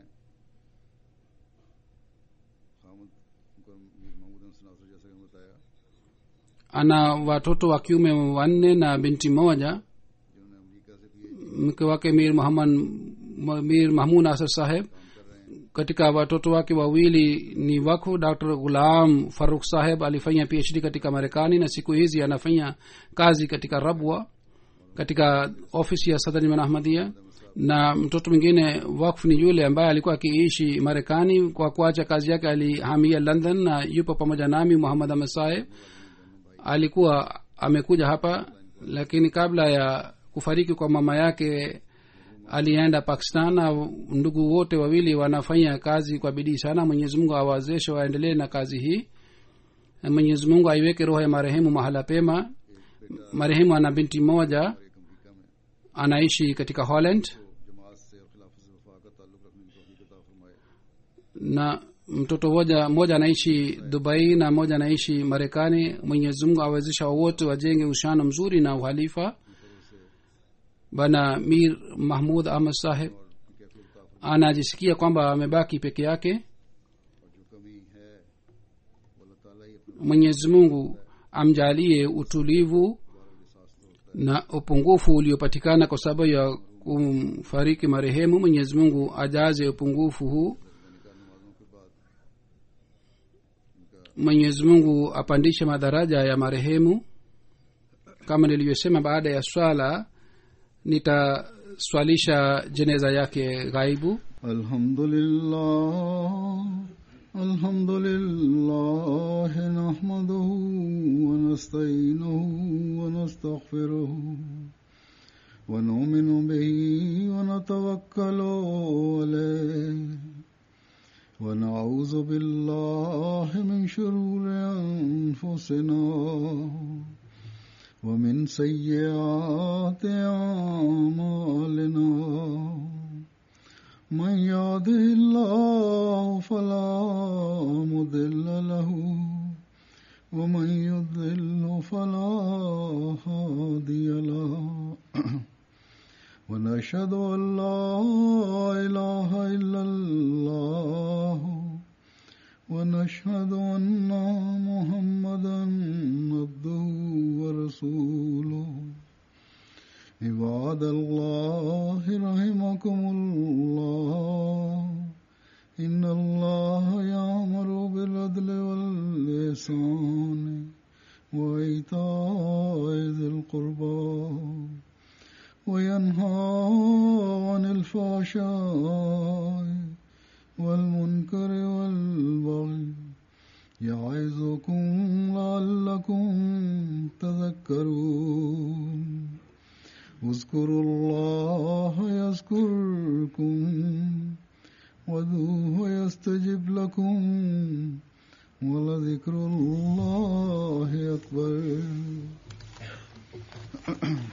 [SPEAKER 1] खामद उनका मीर महमूद हसन नासर जैसा कि बताया
[SPEAKER 3] ana watoto wa kiume wanne na binti moja
[SPEAKER 1] जिन्होंने अमेरिका से PhD
[SPEAKER 3] mke wake mir muhammad mir mahmud asad saheb katika watoto wake wawili ni wakfu dr gulam faruk saheb alifanya phd katika marekani na siku hizi anafanya kazi katika rabwa katika ofisi ya sadaniman ahmadia na mtoto mwingine wakfu ni yule ambaye alikuwa akiishi marekani kwa kuacha kazi yake alihamia london na yupo pamoja nami muhammad ahmad saheb alikuwa amekuja hapa lakini kabla ya kufariki kwa mama yake alienda pakistan na ndugu wote wawili wanafanya kazi kwa bidii sana mwenyezi mungu awawezeshe waendelee na kazi hii na mwenyezi mungu aiweke roho ya marehemu mahala pema marehemu ana binti moja
[SPEAKER 1] एक America में
[SPEAKER 3] anaishi katika holland
[SPEAKER 1] जमात से और खिलाफत से वफा का ताल्लुक रखने की तौफीक अता फरमाए
[SPEAKER 3] na mtoto moja mmoja anaishi dubai na mmoja anaishi marekani mwenyezi mungu awezesha wote wajenge uhusiano mzuri na uhalifa bana mir mahmud ahmad saheb anajisikia kwamba amebaki peke yake
[SPEAKER 1] जो कमी है वो अल्लाह ताला ही अपने
[SPEAKER 3] mwenyezi mungu amjalie utulivu na upungufu uliopatikana kwa sababu ya kumfariki marehemu mwenyezi mungu ajaze upungufu huu mwenyezi mungu apandishe madaraja ya marehemu kama nilivyosema baada ya swala nitaswalisha jeneza yake ghaibu
[SPEAKER 1] الحمد لله الحمد لله نحمده ونستعينه ونستغفره ونؤمن به ونتوكل عليه ونعوذ بالله من شرور أنفسنا ومن سيئات أعمالنا من يهده الله فلا مضل له ومن يضلل فلا هادي له ونشهد ان لا اله الا الله ونشهد ان محمدا عبده ورسوله عباد الله رحمكم الله إن الله يأمر بالعدل واللسان وإيتاء ذي القربى وينهى عن الفحشاء والمنكر والبغي يعظكم لعلكم تذكرون اذكروا الله يذكركم وذوه يستجب لكم ولذكر الله أكبر